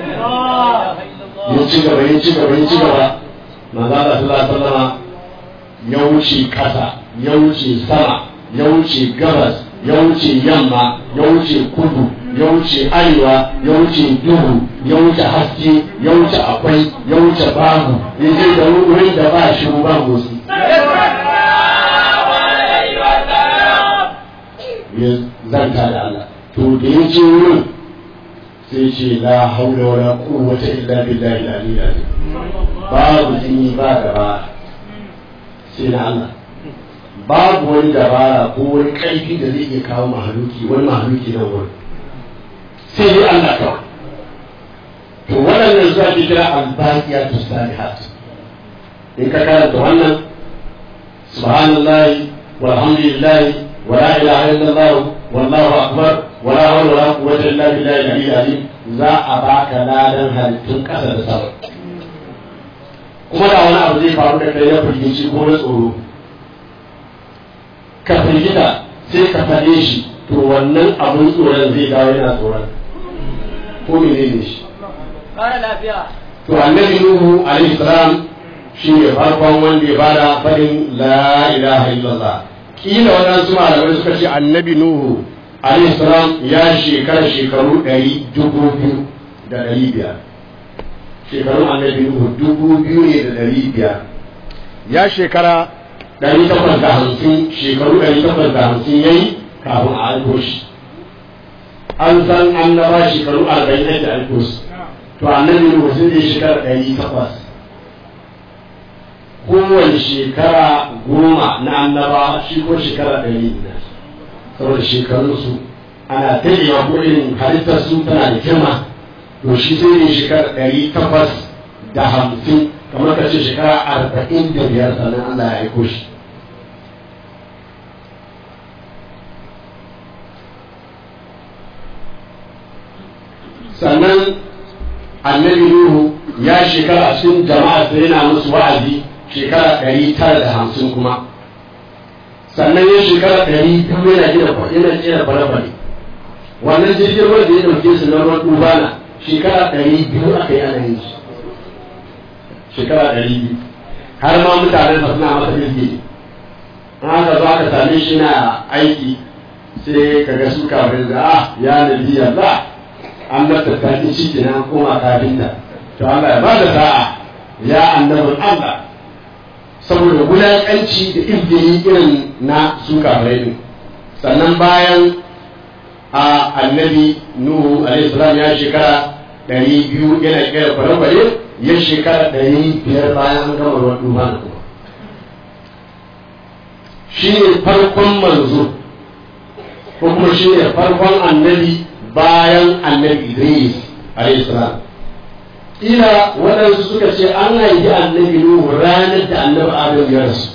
ya ci gaba ya ci gaba ya ci gaba manzo Allah sallallahu alaihi wasallam ya wuce kasa ya wuce sama ya wuce gabas ya wuce yamma ya wuce kudu ya wuce arewa ya wuce duhu ya wuce haske ya wuce akwai ya wuce babu ya je da wurin da ba shi ba motsi ya zanta da Allah to da ya je wurin sai ce la haula wala quwwata illa billahi al-aliyyil azim babu jini ba gaba sai na Allah babu wani dabara ko wani ƙarfi da zai iya kawo mahaluki wani mahaluki nan wurin sai dai Allah kawai to waɗannan zuwa ke kira albaqiya to salihat in ka karanta wannan subhanallahi walhamdulillahi wa la ilaha illallah wallahu akbar wa la hawla wa la quwwata illa billahi al-aliyyil azim za a baka ladan halittun ƙasa da sama kuma da wani abu zai faru da kai na firgici ko na tsoro ka firgita sai ka faɗe shi to wannan abun tsoron zai dawo yana tsoron ko menene shi Kara lafiya. to annabi nuhu alaihi salam shi ne farkon wanda ya bada faɗin la ilaha illallah kila waɗansu malamai suka ce annabi nuhu alaihi salam ya shekara shekaru ɗari dubu biyu da ɗari biyar shekarun annabi nuhu dubu biyu ne da ɗari biyar ya shekara ɗari takwas da hamsin shekaru ɗari takwas da hamsin ya yi kafin a aiko shi an san annaba shekaru arba'in da aiko su to annabi nuhu sun je shekara ɗari takwas kowane shekara goma na annaba shi ko shekara ɗari ne saboda shekarunsu ana tarewa ko irin halittarsu tana da girma to shi sai ne shekara ɗari takwas da hamsin kamar ka ce shekara arba'in da biyar sannan Allah ya aiko shi sannan annabi Nuhu ya shekara a cikin jama'a da yana musu wa'azi shekara ɗari tara da hamsin kuma sannan ya shekara ɗari biyu yana gina yana gina bale-bale wannan jirgin ruwa da ya ɗauke su na ruwan dubana shekara ɗari biyu aka yi ana yin shi shekara ɗari biyu har ma mutanen sa suna masa jirgi an haka zo aka same shi na aiki sai ka ga su kafin da ah ya nabi Allah an mata tafi shi kenan koma kafinta to Allah ya bada sa'a ya annabin Allah saboda wulaƙanci da ibdini irin na su kafirai din sannan bayan a annabi nuhu alaihi salam ya shekara ɗari biyu yana kera kwale-kwale ya shekara ɗari biyar bayan an gama ruwan duba na kuma shi ne farkon manzo ko kuma shi ne farkon annabi bayan annabi idris alaihi salam ila waɗansu suka ce an haifi annabi nuhu ranar da annabi adam ya rasu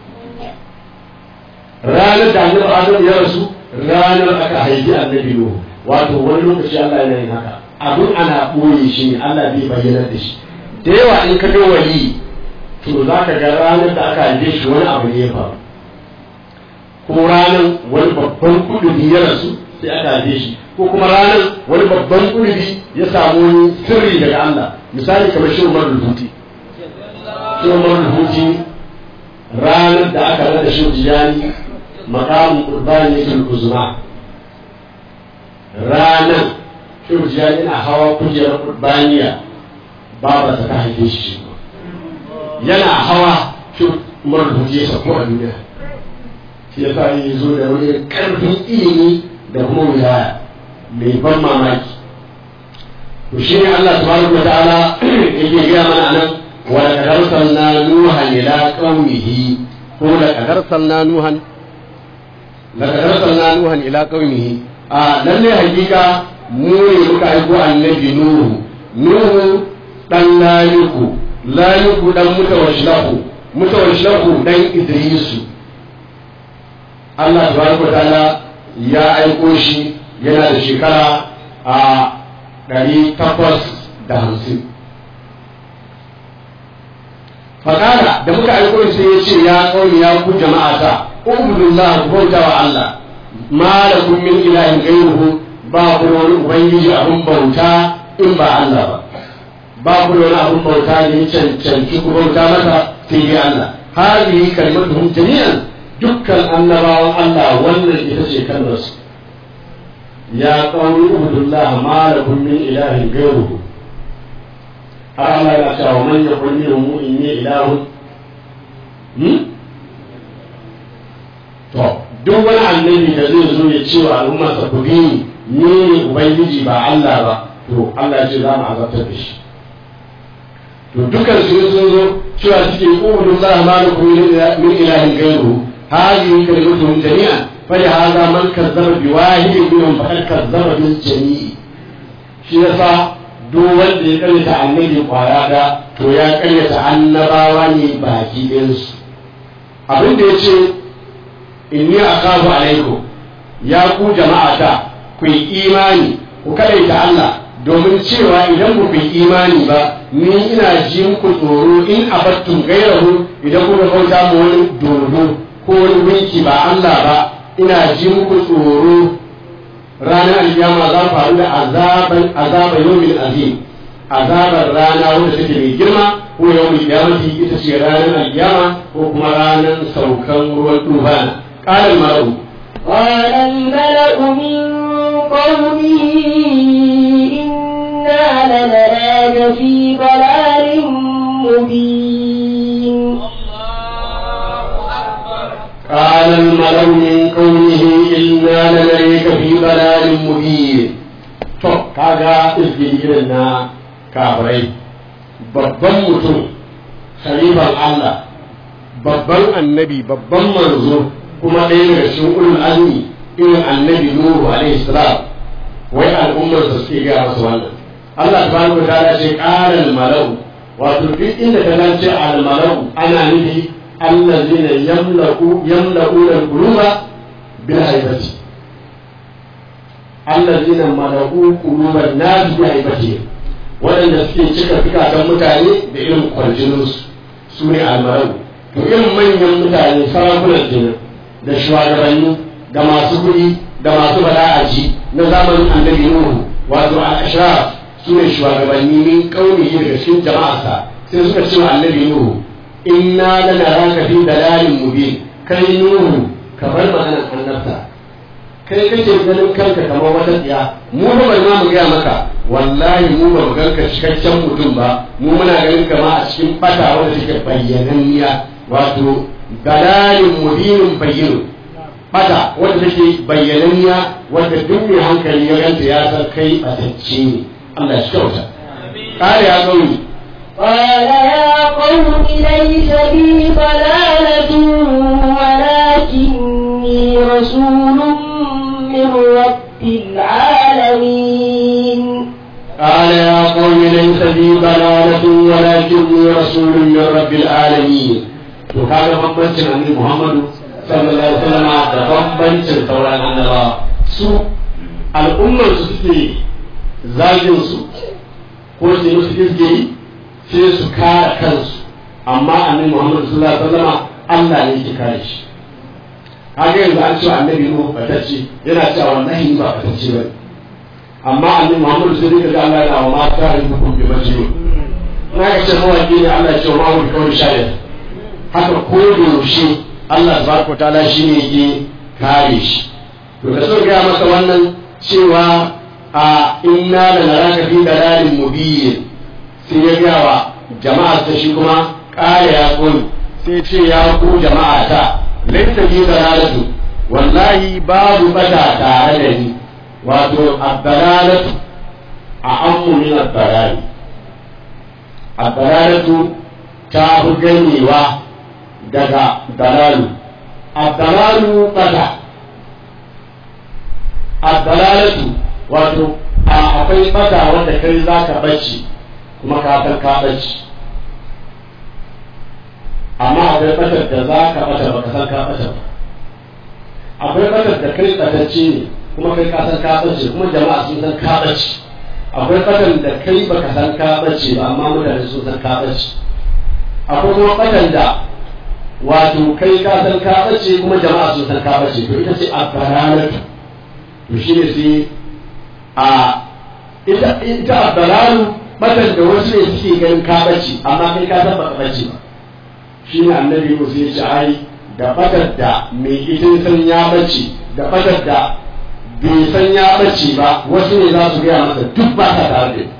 ranar da annabi adam ya rasu ranar aka haifi annabi nuhu wato wani lokaci Allah yana yin haka abin ana ɓoye shi ne Allah bai bayyana da shi da yawa in ka ga wali to za ka ga ranar da aka haife shi wani abu ne ya faru ko ranar wani babban kuduri ya rasu sai aka haife shi ko kuma ranar wani babban kuduri ya samu wani sirri daga Allah misali kamar shi Umar Rubuti shi Umar Rubuti ranar da aka rada shi jiyani makamun qurbani fil uzma ranar shi jiyani na hawa kujerar qurbaniya babarsa ta haife shi yana hawa shi Umar Rubuti ya sauko a duniya shi ya sa yi zo da wani karfin ilimi da kuma wilaya mai ban mamaki to shi ne Allah subhanahu wa ta'ala yake gaya mana anan wa laqad arsalna nuhan ila qaumihi ko laqad arsalna nuhan laqad arsalna nuhan ila qaumihi a lalle hakika mu ne muka aiko annabi nuhu nuhu dan layuku layuku dan mutawashlahu mutawashlahu dan idrisu Allah subhanahu wa ta'ala ya aiko shi yana da shekara a ɗari takwas da hamsin fakara da muka aiko sai ya ce ya kauni ya ku jama'a ta ubudullah ku bauta wa Allah ma da kun min ilahin gairuhu ba ku da wani ubangiji abin bauta in ba Allah ba ba ku da wani abin bauta da ya cancanci ku bauta masa sai dai Allah hadihi kalmatuhum jami'an dukkan annabawan Allah wannan ita ce kalmarsu ya qawmi ubudullah ma lakum min ilahin ghayruhu har Allah ya cewa man yaqul minhum inni ilahun hmm? to duk wani annabi da zai zo ya ce wa al'umma sa ku bi ni ne ubangiji ba Allah ba to Allah ya ce za mu azabtar da shi to dukkan su sun zo cewa suke ubudullah ma lakum min ilahin ghayruhu هذه كلمتهم جميعا فلهذا من كذب بواحد منهم فقد كذب بالجميع shi yasa duk wanda ya karyata annabi kwaya da to ya karyata annabawa ne baki ɗinsu abin da ya ce inni akafu alaikum ya ku jama'ata ku yi imani ku kadaita Allah domin cewa idan ku yi imani ba ni ina ji muku tsoro in abattun gairahu idan kuka kauta mu wani dodo ko wani gunki ba Allah ba ina ji muku tsoro ranar alkiyama za faru da azaban azaba yawmin azim azabar rana wanda take mai girma ko yawmin kiyamati ita ce ranar alkiyama ko kuma ranar saukan ruwan tufana qala al-mar'u قال الملأ من قومه إنا لنراك في ضلال مبين قال الملأ من قومه إنا لنريك في ضلال مبين to kaga izgin irin na kafirai babban mutum khalifan Allah babban annabi babban manzo kuma ɗaya daga cikin ulul azmi irin annabi Nuhu alaihi salam wai al'ummar sa suke gaya masa wannan Allah subhanahu wa ta'ala ce qala al malau wato duk inda ka ce al malau ana nufi الذين يملأوا يملؤون القلوب بالهيبة الذين ملؤوا قلوب الناس بهيبتهم waɗanda suke cika fikatan mutane da irin kwarjininsu su ne almarau to irin manyan mutane sarakunan jinin da shugabanni da masu kuɗi da masu bala'aji na zamanin annabi nuhu wato al-ashraf su ne shugabanni min kauni daga cikin jama'arsa sai suka ce wa annabi nuhu inna lanaraka fi dalalin mubin kai nuhu ka bar maganar annabta kai kake ganin kanka kamar wata tsiya mu ba bai ma mu gaya maka wallahi mu ba mu ganka cikakken mutum ba mu muna ganin kama a cikin fata wanda take bayyananniya wato dalalin mubinin bayyinu fata wanda take bayyananniya wanda duk mai hankali ya ganta ya san kai batacce ne Allah shi kyauta قال يا قوم قال يا قوم ليس بي ضلالة ولكني رسول من رب العالمين قال يا قوم ليس بي ضلالة ولكني رسول من رب العالمين وكان بمبنشن عن محمد صلى الله عليه وسلم da bambancin sauran annabawa su al'ummar su suke zagin su ko su yi musu izgiri sai su kare kansu amma annabi Muhammad sallallahu alaihi wasallam Allah ne yake kare shi kaga yanzu an ce annabi Nuhu batacce yana cewa wallahi ba batacce bane amma annabi Muhammad sai dai ga Allah yana wa mata da hukum bi majnun na ga ce mawaki ne Allah ya ce ma wani kawai shayar haka ko da yaushe Allah subhanahu wa ta'ala shine yake kare shi to da so ga masa wannan cewa a inna la naraka fi dalalin mubin sai ya gaya wa jama'a ta shi kuma ƙara ya kun sai ce ya ku jama'a ta laifin bi dalalatu wallahi babu bata tare da ni wato abdalalatu a ammu min abdalali abdalalatu ta fi ganewa daga dalalu abdalalu bata abdalalatu wato akwai bata wanda kai za ka bacci kuma ka san ka ɓace amma akwai ɓatar da za ka ɓata ba ka san ka ɓata ba akwai ɓatar da kai ɓatacce ne kuma kai ka san ka ɓace kuma jama'a sun san ka ɓace akwai ɓatar da kai ba ka san ka ɓace ba amma mutane sun san ka ɓace akwai kuma ɓatar da wato kai ka san ka ɓace kuma jama'a sun san ka ɓace to ita ce a baranatu to shi ne sai a ita ita a baranu batan da wasu ne suke ganin ka bace amma kai ka san baka bace ba shi ne annabi Musa ya ce ai da fadar da mai ita san ya bace da fadar da bai san ya bace ba wasu ne za su gaya masa duk ba ta tare da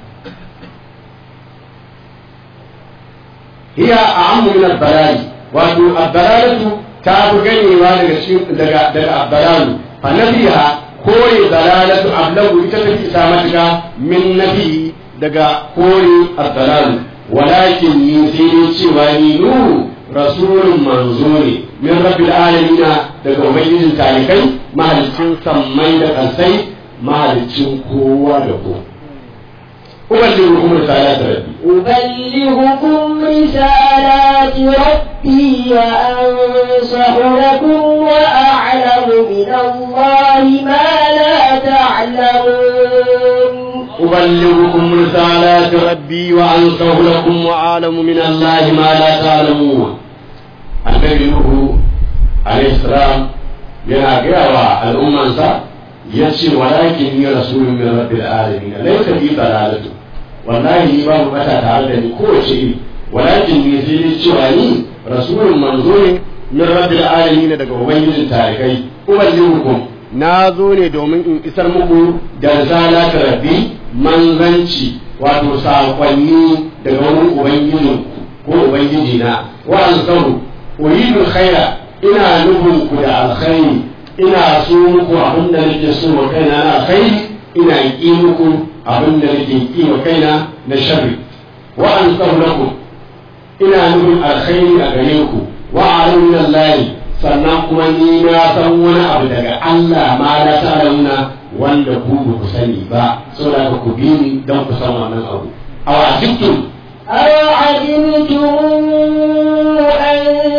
hiya a amu min albalali wato albalalatu ta fi ganewa daga cikin daga daga albalalu fa nabiha kore dalalatu ablagu ita ta isa matuka min nabi daga kore albalalu walakin ni sai dai cewa ni nuhu rasulun manzo ne min rabbil alamin daga ubangijin talikai mahalicin sammai da kansai mahalicin kowa da kowa أبلغكم رسالات ربي أبلغكم رسالات ربي وأنصح لكم وأعلم من الله ما لا تعلمون أبلغكم رسالات ربي وأنصح لكم وأعلم من الله ما لا تعلمون النبي نوح عليه السلام yana gaya wa al'ummansa ya ce walakin ni rasulun min rabbil alamin laysa bi dalalatu wallahi ni babu bata tare da ni kowace iri walakin ni sai dai cewa ni rasulun manzo ne min rabbil alamin daga ubangijin tarikai uballihukum na zo ne domin in isar muku da risalata rabbi manzanci wato saƙonni daga wurin ubangijin ko ubangiji na wa ansaru uridu khaira ina nufin ku da alkhairi ina so muku abin da nake so wa kaina na alkhairi ina ƙi muku abin da nake ƙi wa kaina na sharri wa ansaru lakum ina nufin alkhairi a gare ku wa a'lamu lahi sannan kuma ni na san wani abu daga Allah ma na ta'lamuna wanda ku ba ku sani ba saboda ku bi ni don ku san wannan abu aw ajibtum أوعجبتم أن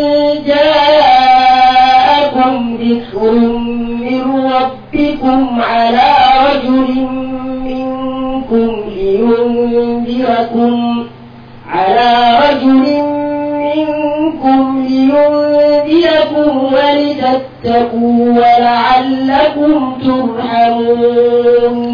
جاءكم ذكر من ربكم على رجل منكم لينذركم على رجل منكم لينذركم ولتتقوا ولعلكم ترحمون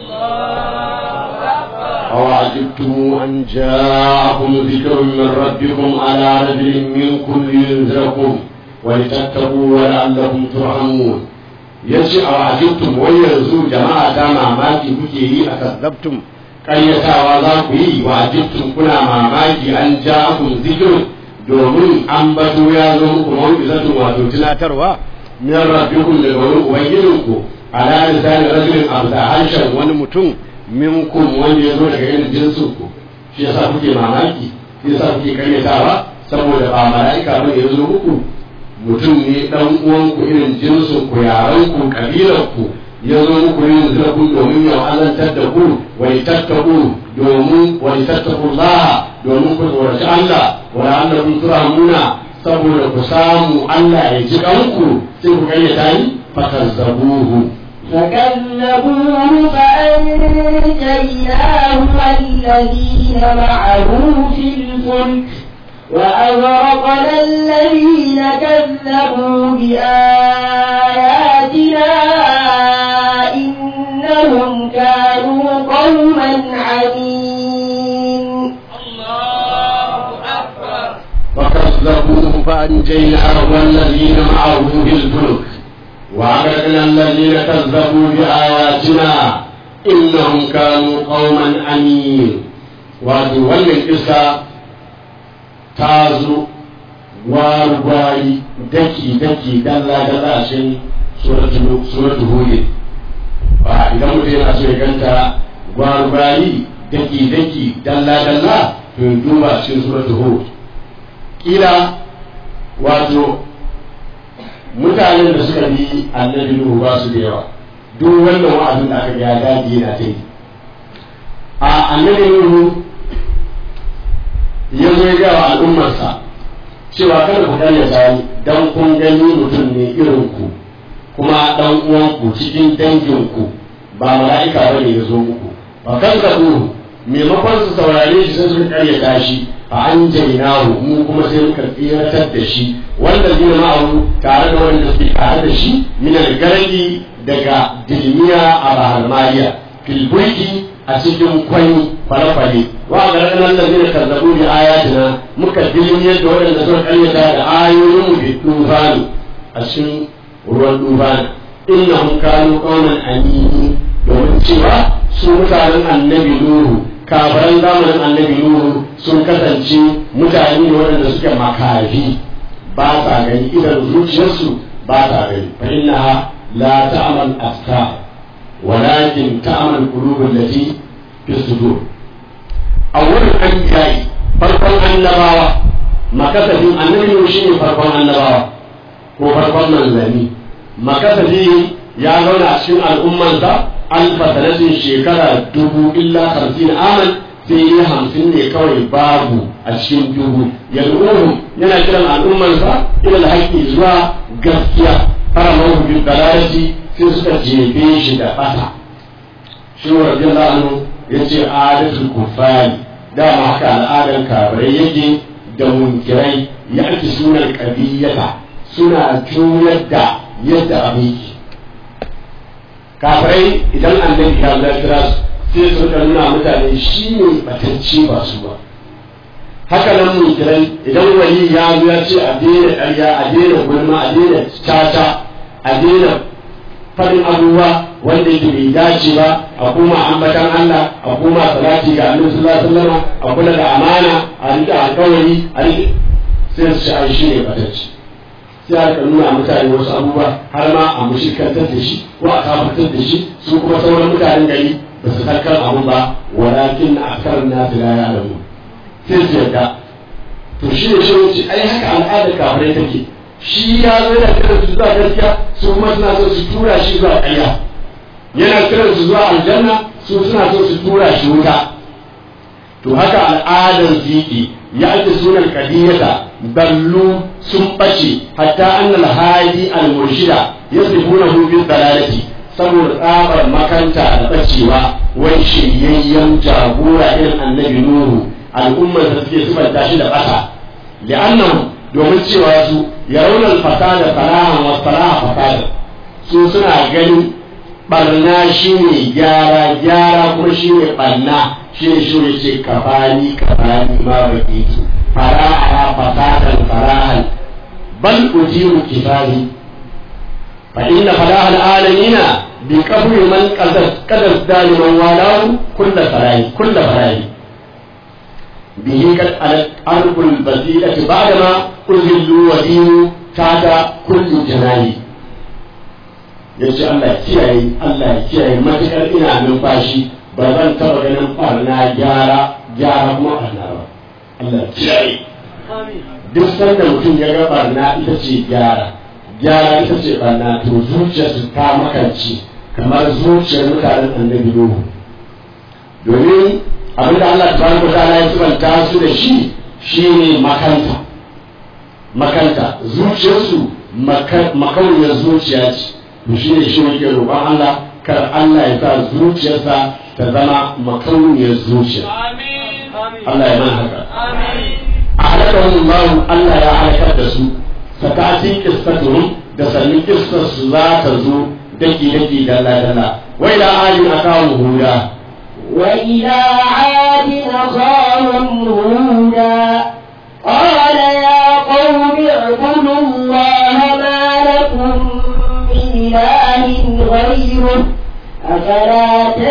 أو عجبتم أن جاءكم ذكر من ربكم على رجل منكم لينذركم ولتتقوا ولعلكم ترحمون yace a wajibtum wai yanzu jama'a ta mamaki kuke yi a kazzabtum ƙaryatawa za ku yi wajibtum kuna mamaki an ja'akum zikrun domin an bato ya zo muku mawuizatun wato tunatarwa min rabbikum daga wurin ubangijinku ala lisani rajulin abda harshen wani mutum minkum wanda ya zo daga irin jinsin ku shi yasa kuke mamaki shi yasa kuke karyatawa saboda ba mala'ika ba ya zo muku mutum ne dan uwanku irin jinsin ku yaran ku kabilar ku ya zo muku yin zirafin domin ya alantar da ku wai tattaku domin wai tattaku Allah domin ku tsoraci Allah wa la'allakum turhamuna saboda ku samu Allah ya ji kanku sai ku karyata ni fakazzabuhu فكذبوه فأنجيناه والذين معه في الفلك وأغرقنا الذين كذبوا بآياتنا إنهم كانوا قوما عمين فكذبوه فأنجيناه والذين معه في الفلك وأغرقنا الذين كذبوا بآياتنا إنهم كانوا قوما أمين wato wannan kisa ta zo warwari daki daki dalla dalla a cikin suratul hud ba idan mutum yana so ya ganta warwari daki daki dalla dalla to duba cikin suratul hud kila wato mutanen da suka bi annabi Nuhu ba su da yawa duk wannan wa'azin da aka ga ya dage yana ta yi a annabi Nuhu ya zo ya ga wa al'ummarsa cewa kada ku karya sani dan kun gani mutum ne irin ku kuma dan uwanku cikin danginku ba mala'ika bane ya zo muku ba kan ka maimakon su saurare shi sai suka karyata shi fa an jainahu mu kuma sai muka tsiratar da shi wanda zai ma'ahu tare da wanda suke tare da shi min algargi daga dilmiya a bahar mariya filbulki a cikin kwani kwale-kwale wa gargana allazina kazzabu bi ayatina muka dilin yadda waɗanda suka karyata da ayoyin mu bi tufani a cikin ruwan tufani innahum kanu qauman amin domin cewa su mutanen annabi nuhu kafaran zamanin annabi nuhu sun kasance mutane ne waɗanda suke makafi ba sa gani idan zuciyarsu ba sa gani fa innaha la ta'mal afkar walakin ta'mal qulubul lati fi sudur awwal anbiya'i farkon annabawa makasafin annabi nuhu shine farkon annabawa ko farkon manzanni makasafi ya zauna a cikin al'ummansa alfa sanatin shekara dubu illa hamsin aman sai yi hamsin ne kawai babu a cikin dubu yal'uhum yana kiran al'ummansa ila alhaqi zuwa gaskiya fara mahu bil dalalati sai suka jefe shi da fata shi wa radiyallahu anhu yace adatul kufari dama haka al'adar kafirai yake da munkirai ya ake sunan ƙabiyyata suna juyar da yadda abin yake kafirai idan annabi ya zai kira su sai su rika nuna mutane shi ne batacce ba su ba haka nan munkirai idan wani ya zo ya ce a daina ƙarya a daina gulma a daina caca a daina faɗin abubuwa wanda yake bai dace ba a kuma ambatan Allah a kuma salati ga Annabi sallallahu alaihi wasallam a kula da amana a rike alƙawari a rike sai su ai shi ne batacce sai aka nuna mutane wasu abubuwa har ma a mushrikantar da shi ko a kafartar da shi su kuma sauran mutanen gari ba su san kan abu ba walakin akthar nas la ya'lamu sai su yarda to shi ne shi ai haka al'adar kafirai take shi ya zo da kiran su zuwa gaskiya su kuma suna so su tura shi zuwa ƙarya yana kiran su zuwa aljanna su suna so su tura shi wuta to haka al'adar ziki ya ake sunan kadiyata ballu sun ɓace hatta annal hadi al-murshida yasifuna hu bil dalalati saboda tsabar makanta da bacewa wai shiryayyen jagora irin annabi nuhu al'ummar da suke sifanta shi da ƙasa li'annahu domin cewa su ya raunar fasada salahan wa salaha fasada su suna ganin barna shi ne gyara gyara kuma shi ne barna shi ne shi ne ce kafani kafani ma baki su fara'a fasadan farahan bal ujiru kifani fa inna falahal alamina bi qabri man qadas qadas daliman walahu kullu farahi kullu farahi به قد علت أرض البسيطة بعدما أذلوا ودينوا تحت كل جناي yace Allah ya kiyaye Allah ya kiyaye matukar ina numfashi ba zan taba ganin barna gyara gyara kuma barna ba Allah ya kiyaye duk sanda mutum ya ga barna ita ce gyara gyara ita ce barna to zuciyarsu ta makance kamar zuciyar mutanen annabi Nuhu domin abin da Allah tabaraka ta'ala ya subanta su da shi shine makanta makanta zuciyarsu makauniyar zuciya ce to shi ne shi muke roƙon Allah kar Allah ya sa zuciyarsa ta zama makauniyar zuciya Allah ya mana haka a halakahun babu Allah ya halakar da su sakati kistatuhum da sannin kistar su za ta zo daki daki dalla dalla wai da ayin akawu huda وإلى عاد أخاهم هودا قال يا قوم اعبدوا الله ما لكم من إله غيره أفلا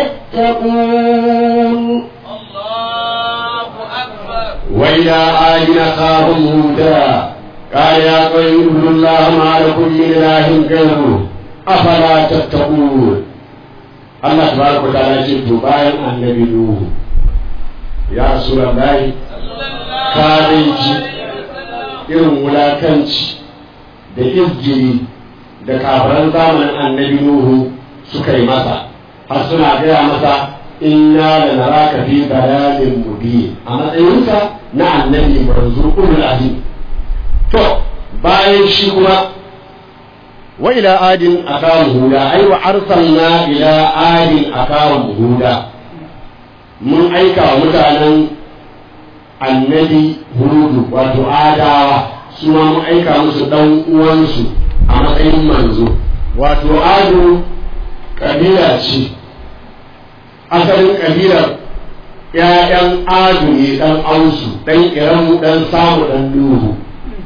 تتقون الله أكبر وإلى عاد أخاهم هودا قال يا قوم اعبدوا الله ما لكم من إله غيره أفلا تتقون Allah tabaraka ta'ala ce to bayan annabi Nuhu ya Rasulullahi ka dai ji irin wulakanci da izgiri da kafiran zamanin annabi Nuhu suka yi masa har suna gaya masa inna da naraka fi bayanin mubin a matsayinsa na annabi manzo ulul azim to bayan shi kuma وإلى عاد أخاهم هودا أي وأرسلنا إلى عاد أخاهم هودا من أيكا متانا النبي هود وتعادى سما من أيكا مسو دون uwansu a matsayin manzo wato ado kabila ce asalin kabilar ‘ya'yan adu ne ɗan ausu ɗan iramu ɗan samu ɗan nuhu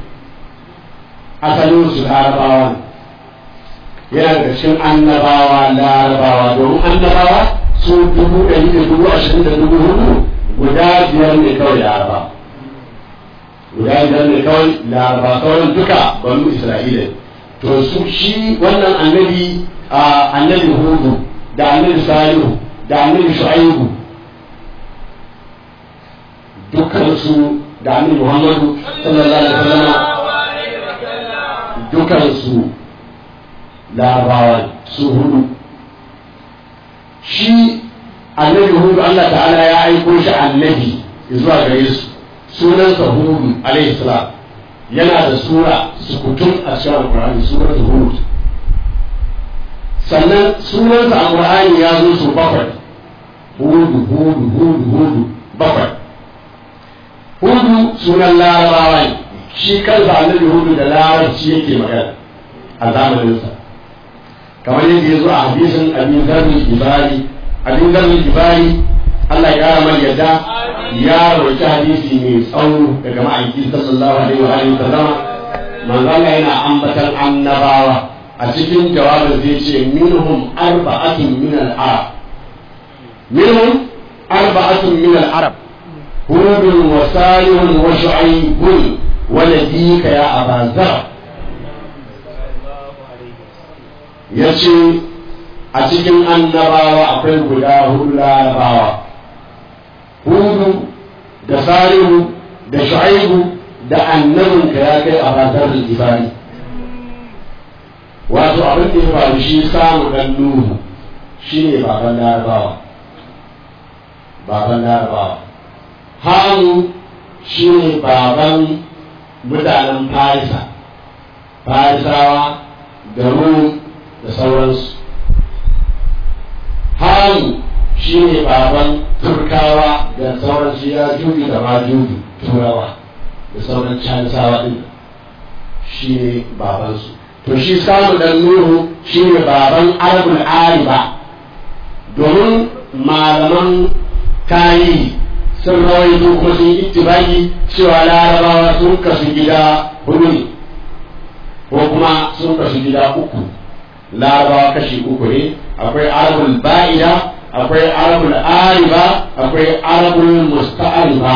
asalin su larabawa ne yana daga cikin annabawa larabawa domin annabawa su dubu ɗari da dubu ashirin da dubu hudu guda biyar ne kawai laraba guda biyar ne kawai laraba sauran duka banu isra'ila to su shi wannan annabi a annabi hudu da annabi salihu da annabi shu'aibu dukkansu da annabi muhammadu sallallahu alaihi wasallam dukansu larabawa su hudu shi annabi hudu Allah ta'ala ya aiko shi annabi zuwa gare su sunansa hudu alaihi salam yana da sura sukutun a cikin alkur'ani surar hud sannan sunansa a qur'ani ya zo su bakwai hudu hudu hudu hudu bakwai hudu sunan larabawa ne shi kansa annabi hudu da larabci yake magana a zamaninsa kamar yadda ya zo a hadisin abin zarri ibari abin zarri ibari Allah ya kara mai yadda ya roki hadisi mai tsawo daga ma'aiki sallallahu alaihi wa alihi sallama manzo Allah yana ambatan annabawa a cikin jawabin zai ce minhum arba'atun min al-arab minhum arba'atun min al-arab هود وصالح وشعيب ونبيك يا أبا ذر yace a cikin annabawa akwai guda hudu larabawa hudu da salihu da shu'aibu da annabinka ya kai a bazar ibari wato abin da ya faru shi samu dan nuhu shine baban larabawa baban larabawa hamu shi ne baban mutanen farisa farisawa da rum da sauransu hamu shi ne baban turkawa da sauransu ya jubi da ma jubi turawa da sauran canisawa din shi ne babansu to shi samu dan nuhu shi ne baban arabul ariba domin malaman tarihi sun rawaito kuma sun yi ittibaki cewa larabawa sun kasu gida hudu ne ko kuma sun kasu gida uku larabawa kashi uku ne akwai arabul ba'ida akwai arabul ariba akwai arabul musta'ariba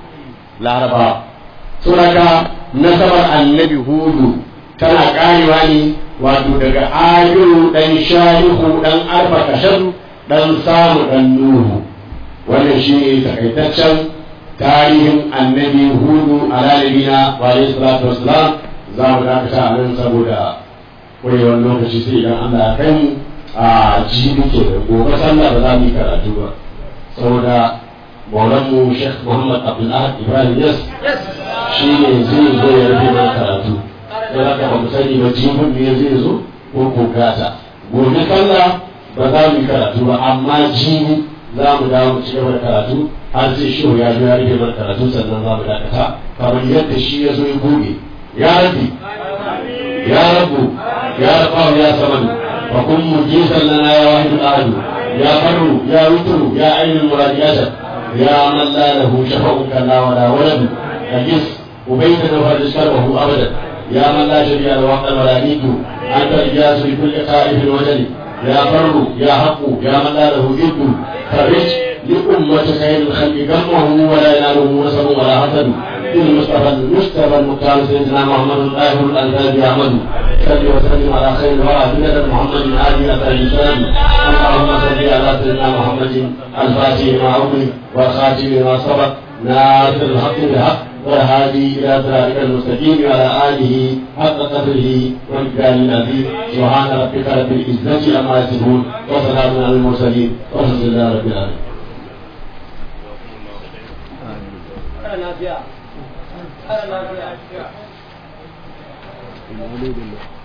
larabawa sunaka nasabar annabi hudu tana karewa ne wato daga ayyuru dan sharihu dan arba kashadu dan samu dan nuhu wannan shi ne takaitaccen tarihin annabi hudu a lalibina wa alaihi salatu wassalam za mu dakata a nan saboda kurewar lokaci sai idan Allah ya kai mu a jibi ke da gobe sallah ba za mu yi karatu ba saboda maulan mu Sheikh Muhammad Abdul Ahad Ibrahim Yas shi ne zai zo ya rufe mana karatu don haka ba mu sani ba jibin ne zai zo ko ko gata gobe sallah ba za mu yi karatu ba amma jibi za mu dawo mu ci gaba da karatu har sai shi ya zo ya rike mana karatu sannan za mu dakata kamar yadda shi ya zo ya goge ya rabbi ya rabbu ya rabbu ya samadu wa kun mujisan lana ya wahidu ahadu ya farru ya wutru ya ainul muradiyata ya man la lahu shafa'un kana wa la walad ajis ubayta wa rizqahu abadan يا من لا شريك له وحده ولا نيد انت الجاز لكل خائف وجل يا بر يا حق يا من لا له جد فرج لأمة خير الخلق جمعه ولا يناله نسب ولا حسد المصطفى المجتبى المختار سيدنا محمد الآخر الأنساب أحمد صل وسلم على خير الورى بلد محمد آل أثر الإسلام اللهم صل على سيدنا محمد الفاتح ما أغلق والخاتم ما سبق ناصر الحق بالحق والهادي إلى صراطك المستقيم وعلى آله حق قدره والجلال العظيم سبحان ربك رب العزة عما يصفون وسلام على المرسلين والحمد لله رب العالمين. lafiya. Lafiya.